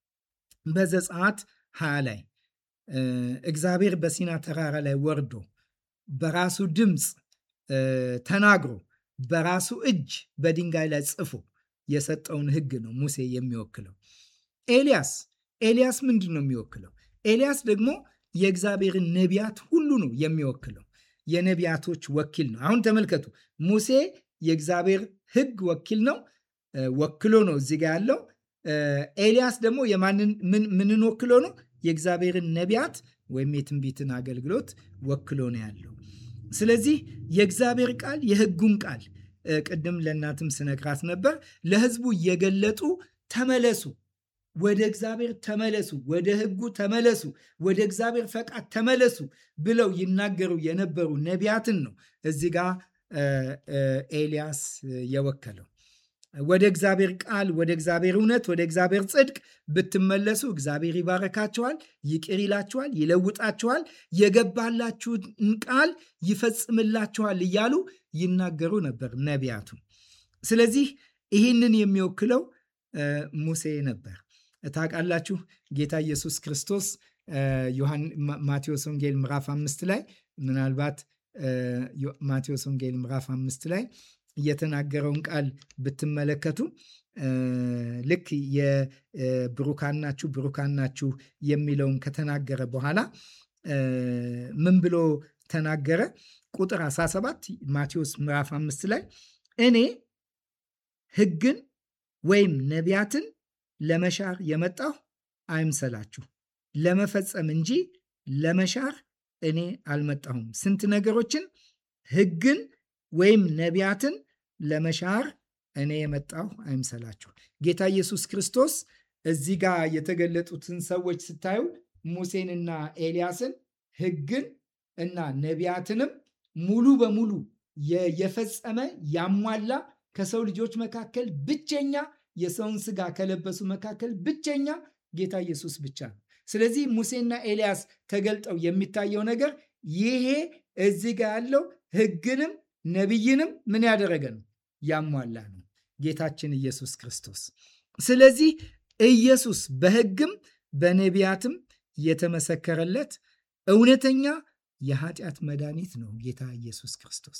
በዘጸአት ሀያ ላይ እግዚአብሔር በሲና ተራራ ላይ ወርዶ በራሱ ድምፅ ተናግሮ በራሱ እጅ በድንጋይ ላይ ጽፎ የሰጠውን ህግ ነው ሙሴ የሚወክለው። ኤልያስ ኤልያስ ምንድን ነው የሚወክለው? ኤልያስ ደግሞ የእግዚአብሔርን ነቢያት ሁሉ ነው የሚወክለው። የነቢያቶች ወኪል ነው። አሁን ተመልከቱ፣ ሙሴ የእግዚአብሔር ህግ ወኪል ነው፣ ወክሎ ነው እዚህ ጋ ያለው። ኤልያስ ደግሞ ምንን ወክሎ ነው? የእግዚአብሔርን ነቢያት ወይም የትንቢትን አገልግሎት ወክሎ ነው ያለው። ስለዚህ የእግዚአብሔር ቃል የህጉን ቃል ቅድም ለእናትም ስነግራት ነበር ለህዝቡ እየገለጡ ተመለሱ፣ ወደ እግዚአብሔር ተመለሱ፣ ወደ ህጉ ተመለሱ፣ ወደ እግዚአብሔር ፈቃድ ተመለሱ ብለው ይናገሩ የነበሩ ነቢያትን ነው እዚህ ጋ ኤልያስ የወከለው። ወደ እግዚአብሔር ቃል፣ ወደ እግዚአብሔር እውነት፣ ወደ እግዚአብሔር ጽድቅ ብትመለሱ እግዚአብሔር ይባረካችኋል፣ ይቅር ይላችኋል፣ ይለውጣችኋል፣ የገባላችሁን ቃል ይፈጽምላችኋል እያሉ ይናገሩ ነበር ነቢያቱ። ስለዚህ ይህንን የሚወክለው ሙሴ ነበር። ታውቃላችሁ ጌታ ኢየሱስ ክርስቶስ ማቴዎስ ወንጌል ምዕራፍ አምስት ላይ ምናልባት ማቴዎስ ወንጌል ምዕራፍ አምስት ላይ የተናገረውን ቃል ብትመለከቱ ልክ የብሩካን ናችሁ ብሩካን ናችሁ የሚለውን ከተናገረ በኋላ ምን ብሎ ተናገረ? ቁጥር 17 ማቴዎስ ምዕራፍ አምስት ላይ እኔ ሕግን ወይም ነቢያትን ለመሻር የመጣሁ አይምሰላችሁ ለመፈጸም እንጂ ለመሻር እኔ አልመጣሁም። ስንት ነገሮችን ሕግን ወይም ነቢያትን ለመሻር እኔ የመጣሁ አይምሰላችሁ። ጌታ ኢየሱስ ክርስቶስ እዚህ ጋር የተገለጡትን ሰዎች ስታዩ ሙሴንና ኤልያስን ሕግን እና ነቢያትንም ሙሉ በሙሉ የፈጸመ ያሟላ ከሰው ልጆች መካከል ብቸኛ የሰውን ስጋ ከለበሱ መካከል ብቸኛ ጌታ ኢየሱስ ብቻ ነው። ስለዚህ ሙሴና ኤልያስ ተገልጠው የሚታየው ነገር ይሄ እዚህ ጋር ያለው ሕግንም ነቢይንም ምን ያደረገ ነው? ያሟላ ነው ጌታችን ኢየሱስ ክርስቶስ። ስለዚህ ኢየሱስ በሕግም በነቢያትም የተመሰከረለት እውነተኛ የኃጢአት መድኃኒት ነው። ጌታ ኢየሱስ ክርስቶስ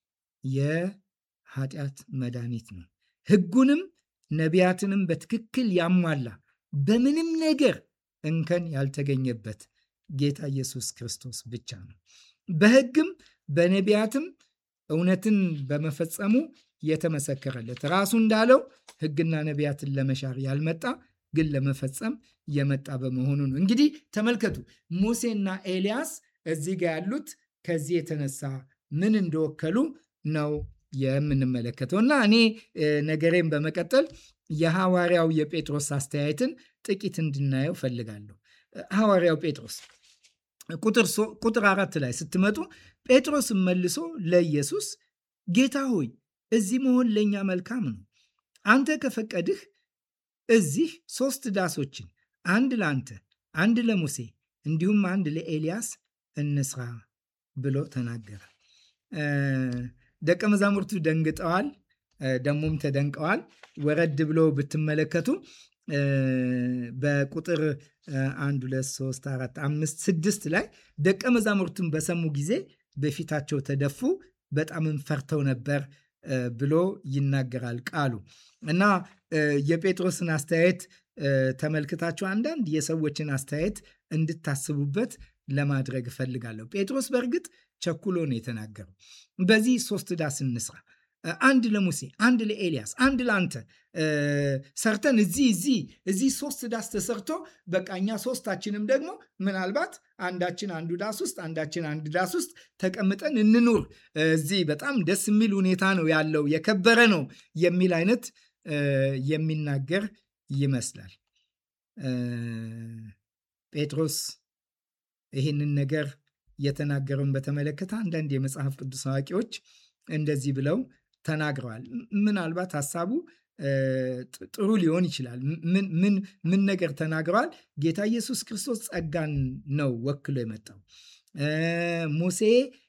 የኃጢአት መድኃኒት ነው። ሕጉንም ነቢያትንም በትክክል ያሟላ በምንም ነገር እንከን ያልተገኘበት ጌታ ኢየሱስ ክርስቶስ ብቻ ነው። በሕግም በነቢያትም እውነትን በመፈጸሙ የተመሰከረለት ራሱ እንዳለው ሕግና ነቢያትን ለመሻር ያልመጣ ግን ለመፈጸም የመጣ በመሆኑ ነው። እንግዲህ ተመልከቱ ሙሴና ኤልያስ እዚህ ጋር ያሉት ከዚህ የተነሳ ምን እንደወከሉ ነው የምንመለከተው እና እኔ ነገሬን በመቀጠል የሐዋርያው የጴጥሮስ አስተያየትን ጥቂት እንድናየው ፈልጋለሁ። ሐዋርያው ጴጥሮስ ቁጥር አራት ላይ ስትመጡ ጴጥሮስም መልሶ ለኢየሱስ ጌታ ሆይ እዚህ መሆን ለእኛ መልካም ነው። አንተ ከፈቀድህ እዚህ ሶስት ዳሶችን አንድ ለአንተ፣ አንድ ለሙሴ እንዲሁም አንድ ለኤልያስ እንስራ ብሎ ተናገረ። ደቀ መዛሙርቱ ደንግጠዋል፣ ደግሞም ተደንቀዋል። ወረድ ብሎ ብትመለከቱ በቁጥር አንድ ሁለት ሶስት አራት አምስት ስድስት ላይ ደቀ መዛሙርቱን በሰሙ ጊዜ በፊታቸው ተደፉ፣ በጣምም ፈርተው ነበር ብሎ ይናገራል ቃሉ እና የጴጥሮስን አስተያየት ተመልክታችሁ አንዳንድ የሰዎችን አስተያየት እንድታስቡበት ለማድረግ እፈልጋለሁ። ጴጥሮስ በእርግጥ ቸኩሎ ነው የተናገረው። በዚህ ሶስት ዳስ እንስራ፣ አንድ ለሙሴ፣ አንድ ለኤልያስ፣ አንድ ለአንተ ሰርተን እዚህ እዚህ እዚህ ሶስት ዳስ ተሰርቶ በቃ እኛ ሶስታችንም ደግሞ ምናልባት አንዳችን አንዱ ዳስ ውስጥ አንዳችን አንድ ዳስ ውስጥ ተቀምጠን እንኑር። እዚህ በጣም ደስ የሚል ሁኔታ ነው ያለው፣ የከበረ ነው የሚል አይነት የሚናገር ይመስላል። ጴጥሮስ ይህንን ነገር የተናገረውን በተመለከተ አንዳንድ የመጽሐፍ ቅዱስ አዋቂዎች እንደዚህ ብለው ተናግረዋል። ምናልባት ሀሳቡ ጥሩ ሊሆን ይችላል። ምን ነገር ተናግረዋል? ጌታ ኢየሱስ ክርስቶስ ጸጋን ነው ወክሎ የመጣው። ሙሴ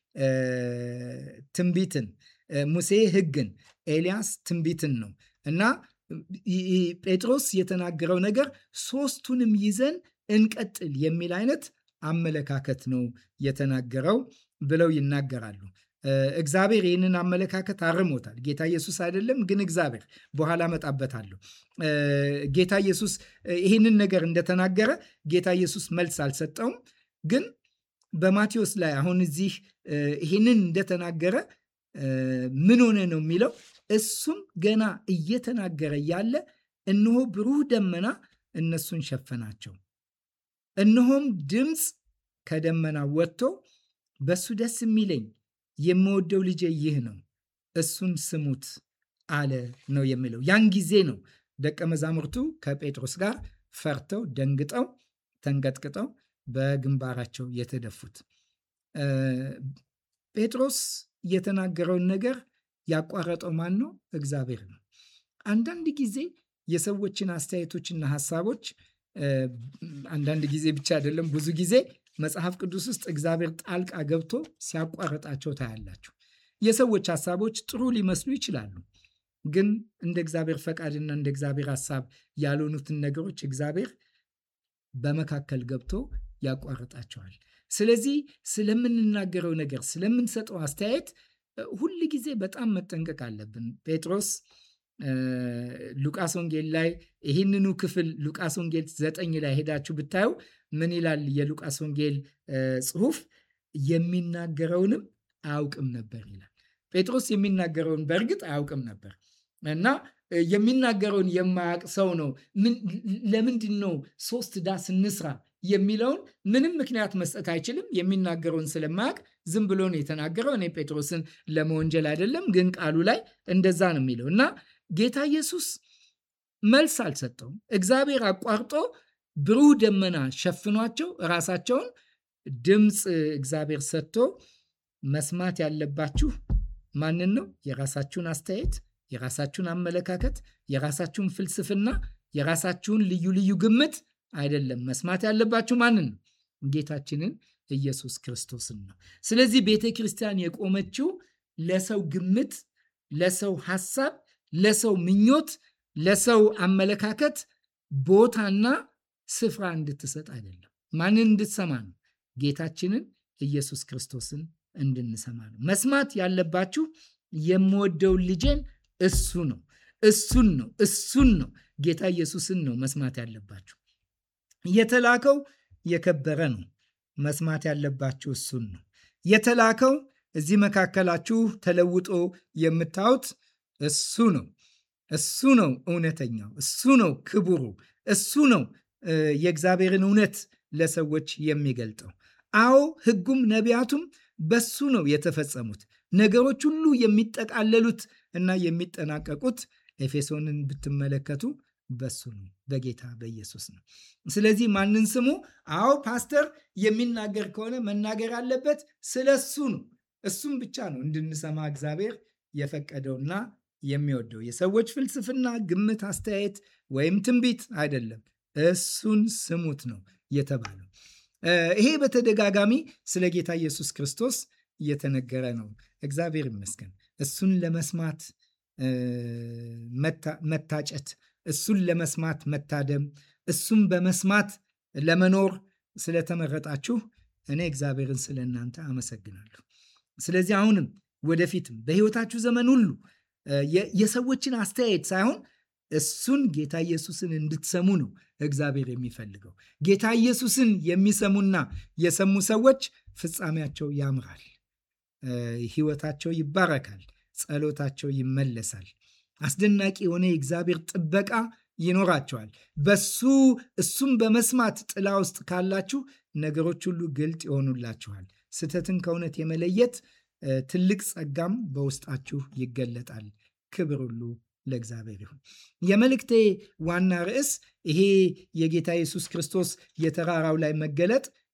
ትንቢትን፣ ሙሴ ሕግን፣ ኤልያስ ትንቢትን ነው እና ጴጥሮስ የተናገረው ነገር ሶስቱንም ይዘን እንቀጥል የሚል አይነት አመለካከት ነው የተናገረው ብለው ይናገራሉ። እግዚአብሔር ይህንን አመለካከት አርሞታል። ጌታ ኢየሱስ አይደለም ግን እግዚአብሔር በኋላ እመጣበታለሁ። ጌታ ኢየሱስ ይህንን ነገር እንደተናገረ ጌታ ኢየሱስ መልስ አልሰጠውም። ግን በማቴዎስ ላይ አሁን እዚህ ይህንን እንደተናገረ ምን ሆነ ነው የሚለው እሱም ገና እየተናገረ ያለ እነሆ ብሩህ ደመና እነሱን ሸፈናቸው። እነሆም ድምፅ ከደመና ወጥቶ በሱ ደስ የሚለኝ የምወደው ልጄ ይህ ነው፣ እሱን ስሙት አለ ነው የሚለው። ያን ጊዜ ነው ደቀ መዛሙርቱ ከጴጥሮስ ጋር ፈርተው ደንግጠው ተንቀጥቅጠው በግንባራቸው የተደፉት። ጴጥሮስ የተናገረውን ነገር ያቋረጠው ማን ነው? እግዚአብሔር ነው። አንዳንድ ጊዜ የሰዎችን አስተያየቶችና ሀሳቦች አንዳንድ ጊዜ ብቻ አይደለም፣ ብዙ ጊዜ መጽሐፍ ቅዱስ ውስጥ እግዚአብሔር ጣልቃ ገብቶ ሲያቋርጣቸው ታያላችሁ። የሰዎች ሀሳቦች ጥሩ ሊመስሉ ይችላሉ፣ ግን እንደ እግዚአብሔር ፈቃድና እንደ እግዚአብሔር ሀሳብ ያልሆኑትን ነገሮች እግዚአብሔር በመካከል ገብቶ ያቋርጣቸዋል። ስለዚህ ስለምንናገረው ነገር ስለምንሰጠው አስተያየት ሁል ጊዜ በጣም መጠንቀቅ አለብን። ጴጥሮስ ሉቃስ ወንጌል ላይ ይህንኑ ክፍል ሉቃስ ወንጌል ዘጠኝ ላይ ሄዳችሁ ብታዩ ምን ይላል? የሉቃስ ወንጌል ጽሑፍ የሚናገረውንም አያውቅም ነበር ይላል። ጴጥሮስ የሚናገረውን በእርግጥ አያውቅም ነበር እና የሚናገረውን የማያውቅ ሰው ነው። ለምንድን ነው ሶስት ዳስ እንስራ የሚለውን ምንም ምክንያት መስጠት አይችልም። የሚናገረውን ስለማያውቅ ዝም ብሎ ነው የተናገረው። እኔ ጴጥሮስን ለመወንጀል አይደለም፣ ግን ቃሉ ላይ እንደዛ ነው የሚለው እና ጌታ ኢየሱስ መልስ አልሰጠውም። እግዚአብሔር አቋርጦ ብሩህ ደመና ሸፍኗቸው ራሳቸውን ድምፅ እግዚአብሔር ሰጥቶ መስማት ያለባችሁ ማንን ነው? የራሳችሁን አስተያየት፣ የራሳችሁን አመለካከት፣ የራሳችሁን ፍልስፍና፣ የራሳችሁን ልዩ ልዩ ግምት አይደለም። መስማት ያለባችሁ ማንን ነው? ጌታችንን ኢየሱስ ክርስቶስን ነው። ስለዚህ ቤተ ክርስቲያን የቆመችው ለሰው ግምት፣ ለሰው ሐሳብ፣ ለሰው ምኞት፣ ለሰው አመለካከት ቦታና ስፍራ እንድትሰጥ አይደለም። ማንን እንድትሰማ ነው? ጌታችንን ኢየሱስ ክርስቶስን እንድንሰማ ነው። መስማት ያለባችሁ የምወደውን ልጄን እሱ ነው፣ እሱን ነው፣ እሱን ነው፣ ጌታ ኢየሱስን ነው መስማት ያለባችሁ። የተላከው የከበረ ነው። መስማት ያለባችሁ እሱን ነው። የተላከው እዚህ መካከላችሁ ተለውጦ የምታዩት እሱ ነው። እሱ ነው እውነተኛው፣ እሱ ነው ክቡሩ፣ እሱ ነው የእግዚአብሔርን እውነት ለሰዎች የሚገልጠው። አዎ ሕጉም ነቢያቱም በሱ ነው የተፈጸሙት። ነገሮች ሁሉ የሚጠቃለሉት እና የሚጠናቀቁት ኤፌሶንን ብትመለከቱ በሱ ነው፣ በጌታ በኢየሱስ ነው። ስለዚህ ማንን ስሙ? አዎ ፓስተር የሚናገር ከሆነ መናገር ያለበት ስለ እሱ ነው። እሱም ብቻ ነው እንድንሰማ እግዚአብሔር የፈቀደውና የሚወደው የሰዎች ፍልስፍና፣ ግምት፣ አስተያየት ወይም ትንቢት አይደለም። እሱን ስሙት ነው የተባለው። ይሄ በተደጋጋሚ ስለ ጌታ ኢየሱስ ክርስቶስ እየተነገረ ነው። እግዚአብሔር ይመስገን። እሱን ለመስማት መታጨት፣ እሱን ለመስማት መታደም፣ እሱን በመስማት ለመኖር ስለተመረጣችሁ እኔ እግዚአብሔርን ስለ እናንተ አመሰግናለሁ። ስለዚህ አሁንም ወደፊትም በሕይወታችሁ ዘመን ሁሉ የሰዎችን አስተያየት ሳይሆን እሱን ጌታ ኢየሱስን እንድትሰሙ ነው እግዚአብሔር የሚፈልገው። ጌታ ኢየሱስን የሚሰሙና የሰሙ ሰዎች ፍጻሜያቸው ያምራል፣ ሕይወታቸው ይባረካል፣ ጸሎታቸው ይመለሳል። አስደናቂ የሆነ የእግዚአብሔር ጥበቃ ይኖራቸዋል። በሱ እሱም በመስማት ጥላ ውስጥ ካላችሁ ነገሮች ሁሉ ግልጥ ይሆኑላችኋል። ስህተትን ከእውነት የመለየት ትልቅ ጸጋም በውስጣችሁ ይገለጣል። ክብር ሁሉ ለእግዚአብሔር ይሁን። የመልእክቴ ዋና ርዕስ ይሄ የጌታ ኢየሱስ ክርስቶስ የተራራው ላይ መገለጥ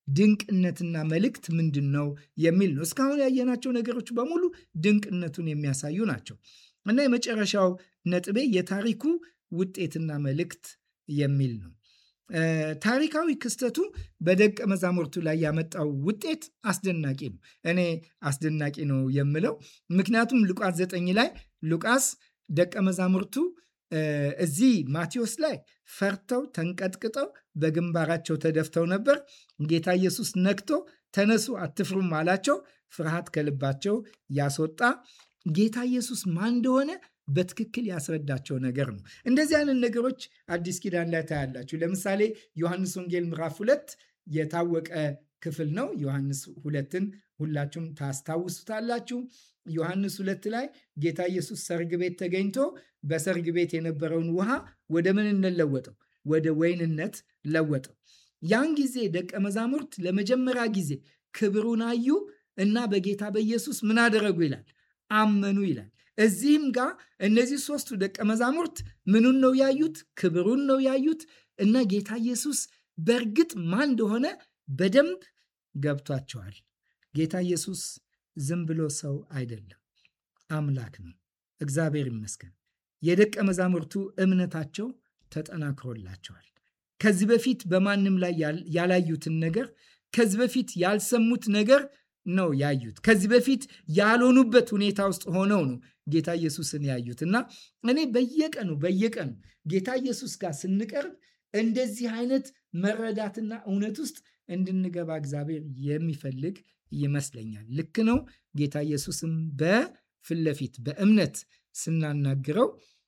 ድንቅነትና መልእክት ምንድን ነው የሚል ነው። እስካሁን ያየናቸው ነገሮች በሙሉ ድንቅነቱን የሚያሳዩ ናቸው እና የመጨረሻው ነጥቤ የታሪኩ ውጤትና መልእክት የሚል ነው። ታሪካዊ ክስተቱ በደቀ መዛሙርቱ ላይ ያመጣው ውጤት አስደናቂ ነው። እኔ አስደናቂ ነው የምለው ምክንያቱም ሉቃስ ዘጠኝ ላይ ሉቃስ ደቀ መዛሙርቱ እዚህ ማቴዎስ ላይ ፈርተው ተንቀጥቅጠው በግንባራቸው ተደፍተው ነበር። ጌታ ኢየሱስ ነክቶ ተነሱ አትፍሩም አላቸው። ፍርሃት ከልባቸው ያስወጣ ጌታ ኢየሱስ ማን እንደሆነ በትክክል ያስረዳቸው ነገር ነው። እንደዚህ አይነት ነገሮች አዲስ ኪዳን ላይ ታያላችሁ። ለምሳሌ ዮሐንስ ወንጌል ምዕራፍ ሁለት የታወቀ ክፍል ነው። ዮሐንስ ሁለትን ሁላችሁም ታስታውሱታላችሁ። ዮሐንስ ሁለት ላይ ጌታ ኢየሱስ ሰርግ ቤት ተገኝቶ በሰርግ ቤት የነበረውን ውሃ ወደ ምንነት ለወጠው? ወደ ወይንነት ለወጠው። ያን ጊዜ ደቀ መዛሙርት ለመጀመሪያ ጊዜ ክብሩን አዩ እና በጌታ በኢየሱስ ምን አደረጉ ይላል? አመኑ ይላል። እዚህም ጋር እነዚህ ሶስቱ ደቀ መዛሙርት ምኑን ነው ያዩት? ክብሩን ነው ያዩት እና ጌታ ኢየሱስ በእርግጥ ማን እንደሆነ በደንብ ገብቷቸዋል። ጌታ ኢየሱስ ዝም ብሎ ሰው አይደለም፣ አምላክ ነው። እግዚአብሔር ይመስገን። የደቀ መዛሙርቱ እምነታቸው ተጠናክሮላቸዋል። ከዚህ በፊት በማንም ላይ ያላዩትን ነገር ከዚህ በፊት ያልሰሙት ነገር ነው ያዩት። ከዚህ በፊት ያልሆኑበት ሁኔታ ውስጥ ሆነው ነው ጌታ ኢየሱስን ያዩት እና እኔ በየቀኑ በየቀኑ ጌታ ኢየሱስ ጋር ስንቀርብ እንደዚህ አይነት መረዳትና እውነት ውስጥ እንድንገባ እግዚአብሔር የሚፈልግ ይመስለኛል። ልክ ነው። ጌታ ኢየሱስም በፊት ለፊት በእምነት ስናናግረው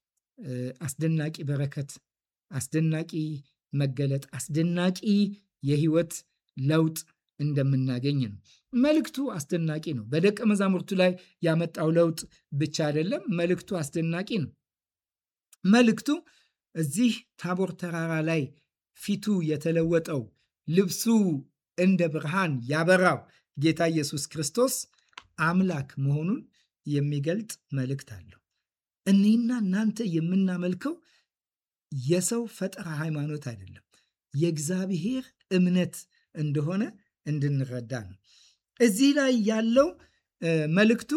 አስደናቂ በረከት፣ አስደናቂ መገለጥ፣ አስደናቂ የህይወት ለውጥ እንደምናገኝ ነው። መልእክቱ አስደናቂ ነው። በደቀ መዛሙርቱ ላይ ያመጣው ለውጥ ብቻ አይደለም፣ መልእክቱ አስደናቂ ነው። መልእክቱ እዚህ ታቦር ተራራ ላይ ፊቱ የተለወጠው ልብሱ እንደ ብርሃን ያበራው ጌታ ኢየሱስ ክርስቶስ አምላክ መሆኑን የሚገልጥ መልእክት አለው። እኔና እናንተ የምናመልከው የሰው ፈጠራ ሃይማኖት አይደለም፣ የእግዚአብሔር እምነት እንደሆነ እንድንረዳ ነው። እዚህ ላይ ያለው መልእክቱ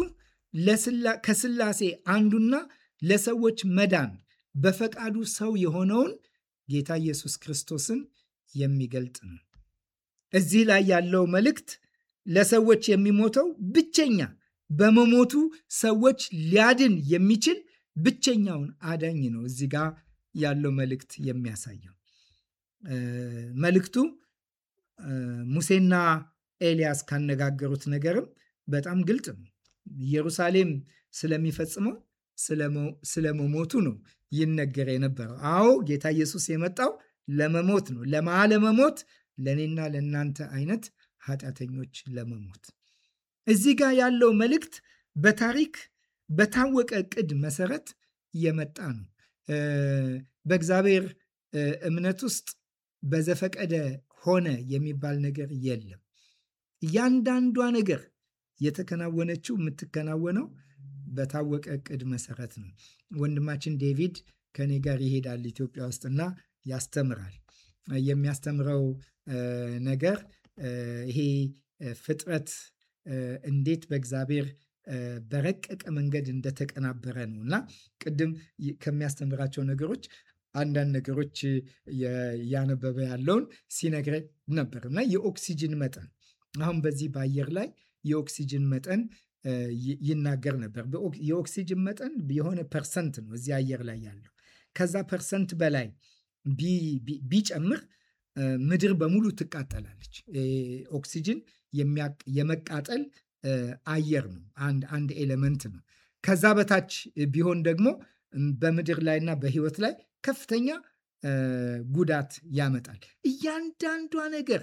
ከስላሴ አንዱና ለሰዎች መዳን በፈቃዱ ሰው የሆነውን ጌታ ኢየሱስ ክርስቶስን የሚገልጥ ነው። እዚህ ላይ ያለው መልእክት ለሰዎች የሚሞተው ብቸኛ በመሞቱ ሰዎች ሊያድን የሚችል ብቸኛውን አዳኝ ነው። እዚህ ጋር ያለው መልእክት የሚያሳየው መልእክቱ ሙሴና ኤልያስ ካነጋገሩት ነገርም በጣም ግልጥ ነው። ኢየሩሳሌም ስለሚፈጽመው ስለመሞቱ ነው ይነገር የነበረው። አዎ ጌታ ኢየሱስ የመጣው ለመሞት ነው። ለማ ለመሞት ለእኔና ለእናንተ አይነት ኃጢአተኞች ለመሞት። እዚህ ጋር ያለው መልእክት በታሪክ በታወቀ ዕቅድ መሰረት የመጣ ነው። በእግዚአብሔር እምነት ውስጥ በዘፈቀደ ሆነ የሚባል ነገር የለም። እያንዳንዷ ነገር የተከናወነችው የምትከናወነው በታወቀ ዕቅድ መሰረት ነው። ወንድማችን ዴቪድ ከኔ ጋር ይሄዳል ኢትዮጵያ ውስጥና ያስተምራል። የሚያስተምረው ነገር ይሄ ፍጥረት እንዴት በእግዚአብሔር በረቀቀ መንገድ እንደተቀናበረ ነው እና ቅድም ከሚያስተምራቸው ነገሮች አንዳንድ ነገሮች እያነበበ ያለውን ሲነግረኝ ነበር እና የኦክሲጅን መጠን አሁን በዚህ በአየር ላይ የኦክሲጅን መጠን ይናገር ነበር። የኦክሲጅን መጠን የሆነ ፐርሰንት ነው እዚህ አየር ላይ ያለው። ከዛ ፐርሰንት በላይ ቢጨምር ምድር በሙሉ ትቃጠላለች። ኦክሲጅን የመቃጠል አየር ነው፣ አንድ ኤሌመንት ነው። ከዛ በታች ቢሆን ደግሞ በምድር ላይና በሕይወት ላይ ከፍተኛ ጉዳት ያመጣል። እያንዳንዷ ነገር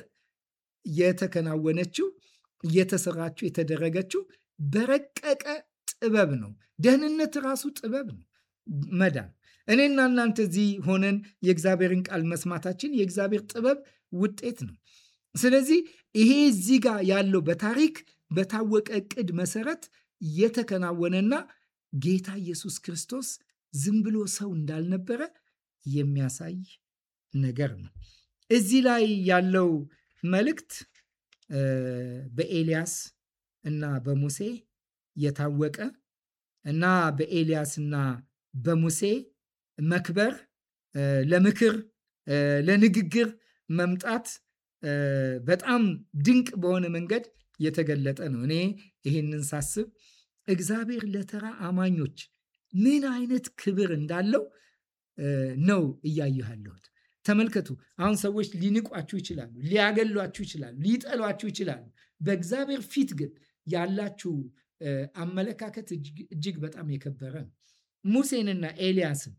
የተከናወነችው የተሰራችው የተደረገችው በረቀቀ ጥበብ ነው። ደህንነት ራሱ ጥበብ ነው። መዳን እኔና እናንተ እዚህ ሆነን የእግዚአብሔርን ቃል መስማታችን የእግዚአብሔር ጥበብ ውጤት ነው። ስለዚህ ይሄ እዚህ ጋር ያለው በታሪክ በታወቀ ዕቅድ መሰረት የተከናወነና ጌታ ኢየሱስ ክርስቶስ ዝም ብሎ ሰው እንዳልነበረ የሚያሳይ ነገር ነው። እዚህ ላይ ያለው መልእክት በኤልያስ እና በሙሴ የታወቀ እና በኤልያስ እና በሙሴ መክበር ለምክር ለንግግር መምጣት በጣም ድንቅ በሆነ መንገድ የተገለጠ ነው። እኔ ይህንን ሳስብ እግዚአብሔር ለተራ አማኞች ምን አይነት ክብር እንዳለው ነው እያየሁ ያለሁት። ተመልከቱ። አሁን ሰዎች ሊንቋችሁ ይችላሉ፣ ሊያገሏችሁ ይችላሉ፣ ሊጠሏችሁ ይችላሉ። በእግዚአብሔር ፊት ግን ያላችሁ አመለካከት እጅግ በጣም የከበረ ነው። ሙሴንና ኤልያስን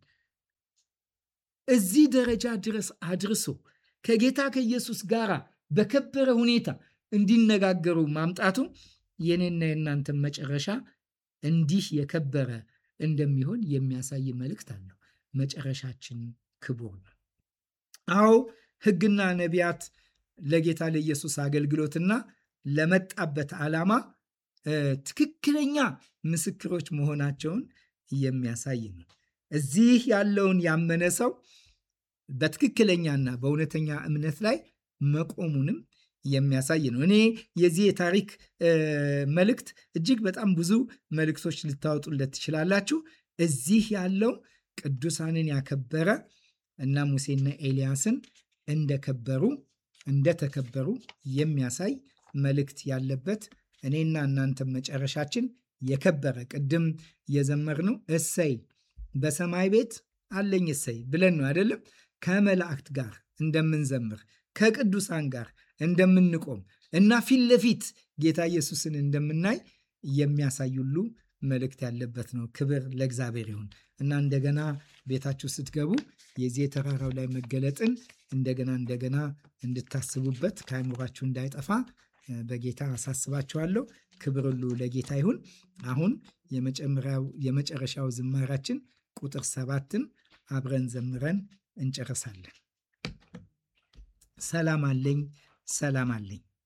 እዚህ ደረጃ ድረስ አድርሶ ከጌታ ከኢየሱስ ጋር በከበረ ሁኔታ እንዲነጋገሩ ማምጣቱ የኔና የእናንተን መጨረሻ እንዲህ የከበረ እንደሚሆን የሚያሳይ መልእክት አለው። መጨረሻችን ክቡር ነው። አዎ ሕግና ነቢያት ለጌታ ለኢየሱስ አገልግሎትና ለመጣበት ዓላማ ትክክለኛ ምስክሮች መሆናቸውን የሚያሳይ ነው። እዚህ ያለውን ያመነ ሰው በትክክለኛና በእውነተኛ እምነት ላይ መቆሙንም የሚያሳይ ነው። እኔ የዚህ የታሪክ መልእክት እጅግ በጣም ብዙ መልእክቶች ልታወጡለት ትችላላችሁ። እዚህ ያለው ቅዱሳንን ያከበረ እና ሙሴና ኤልያስን እንደከበሩ እንደተከበሩ የሚያሳይ መልእክት ያለበት እኔና እናንተም መጨረሻችን የከበረ ቅድም የዘመርነው እሰይ በሰማይ ቤት አለኝ እሰይ ብለን ነው አይደለም? ከመላእክት ጋር እንደምንዘምር ከቅዱሳን ጋር እንደምንቆም እና ፊት ለፊት ጌታ ኢየሱስን እንደምናይ የሚያሳይ ሁሉ መልእክት ያለበት ነው። ክብር ለእግዚአብሔር ይሁን እና እንደገና ቤታችሁ ስትገቡ የዚህ የተራራው ላይ መገለጥን እንደገና እንደገና እንድታስቡበት ከአእምሯችሁ እንዳይጠፋ በጌታ አሳስባችኋለሁ። ክብር ሁሉ ለጌታ ይሁን። አሁን የመጨረሻው ዝማራችን ቁጥር ሰባትን አብረን ዘምረን እንጨርሳለን። ሰላም አለኝ፣ ሰላም አለኝ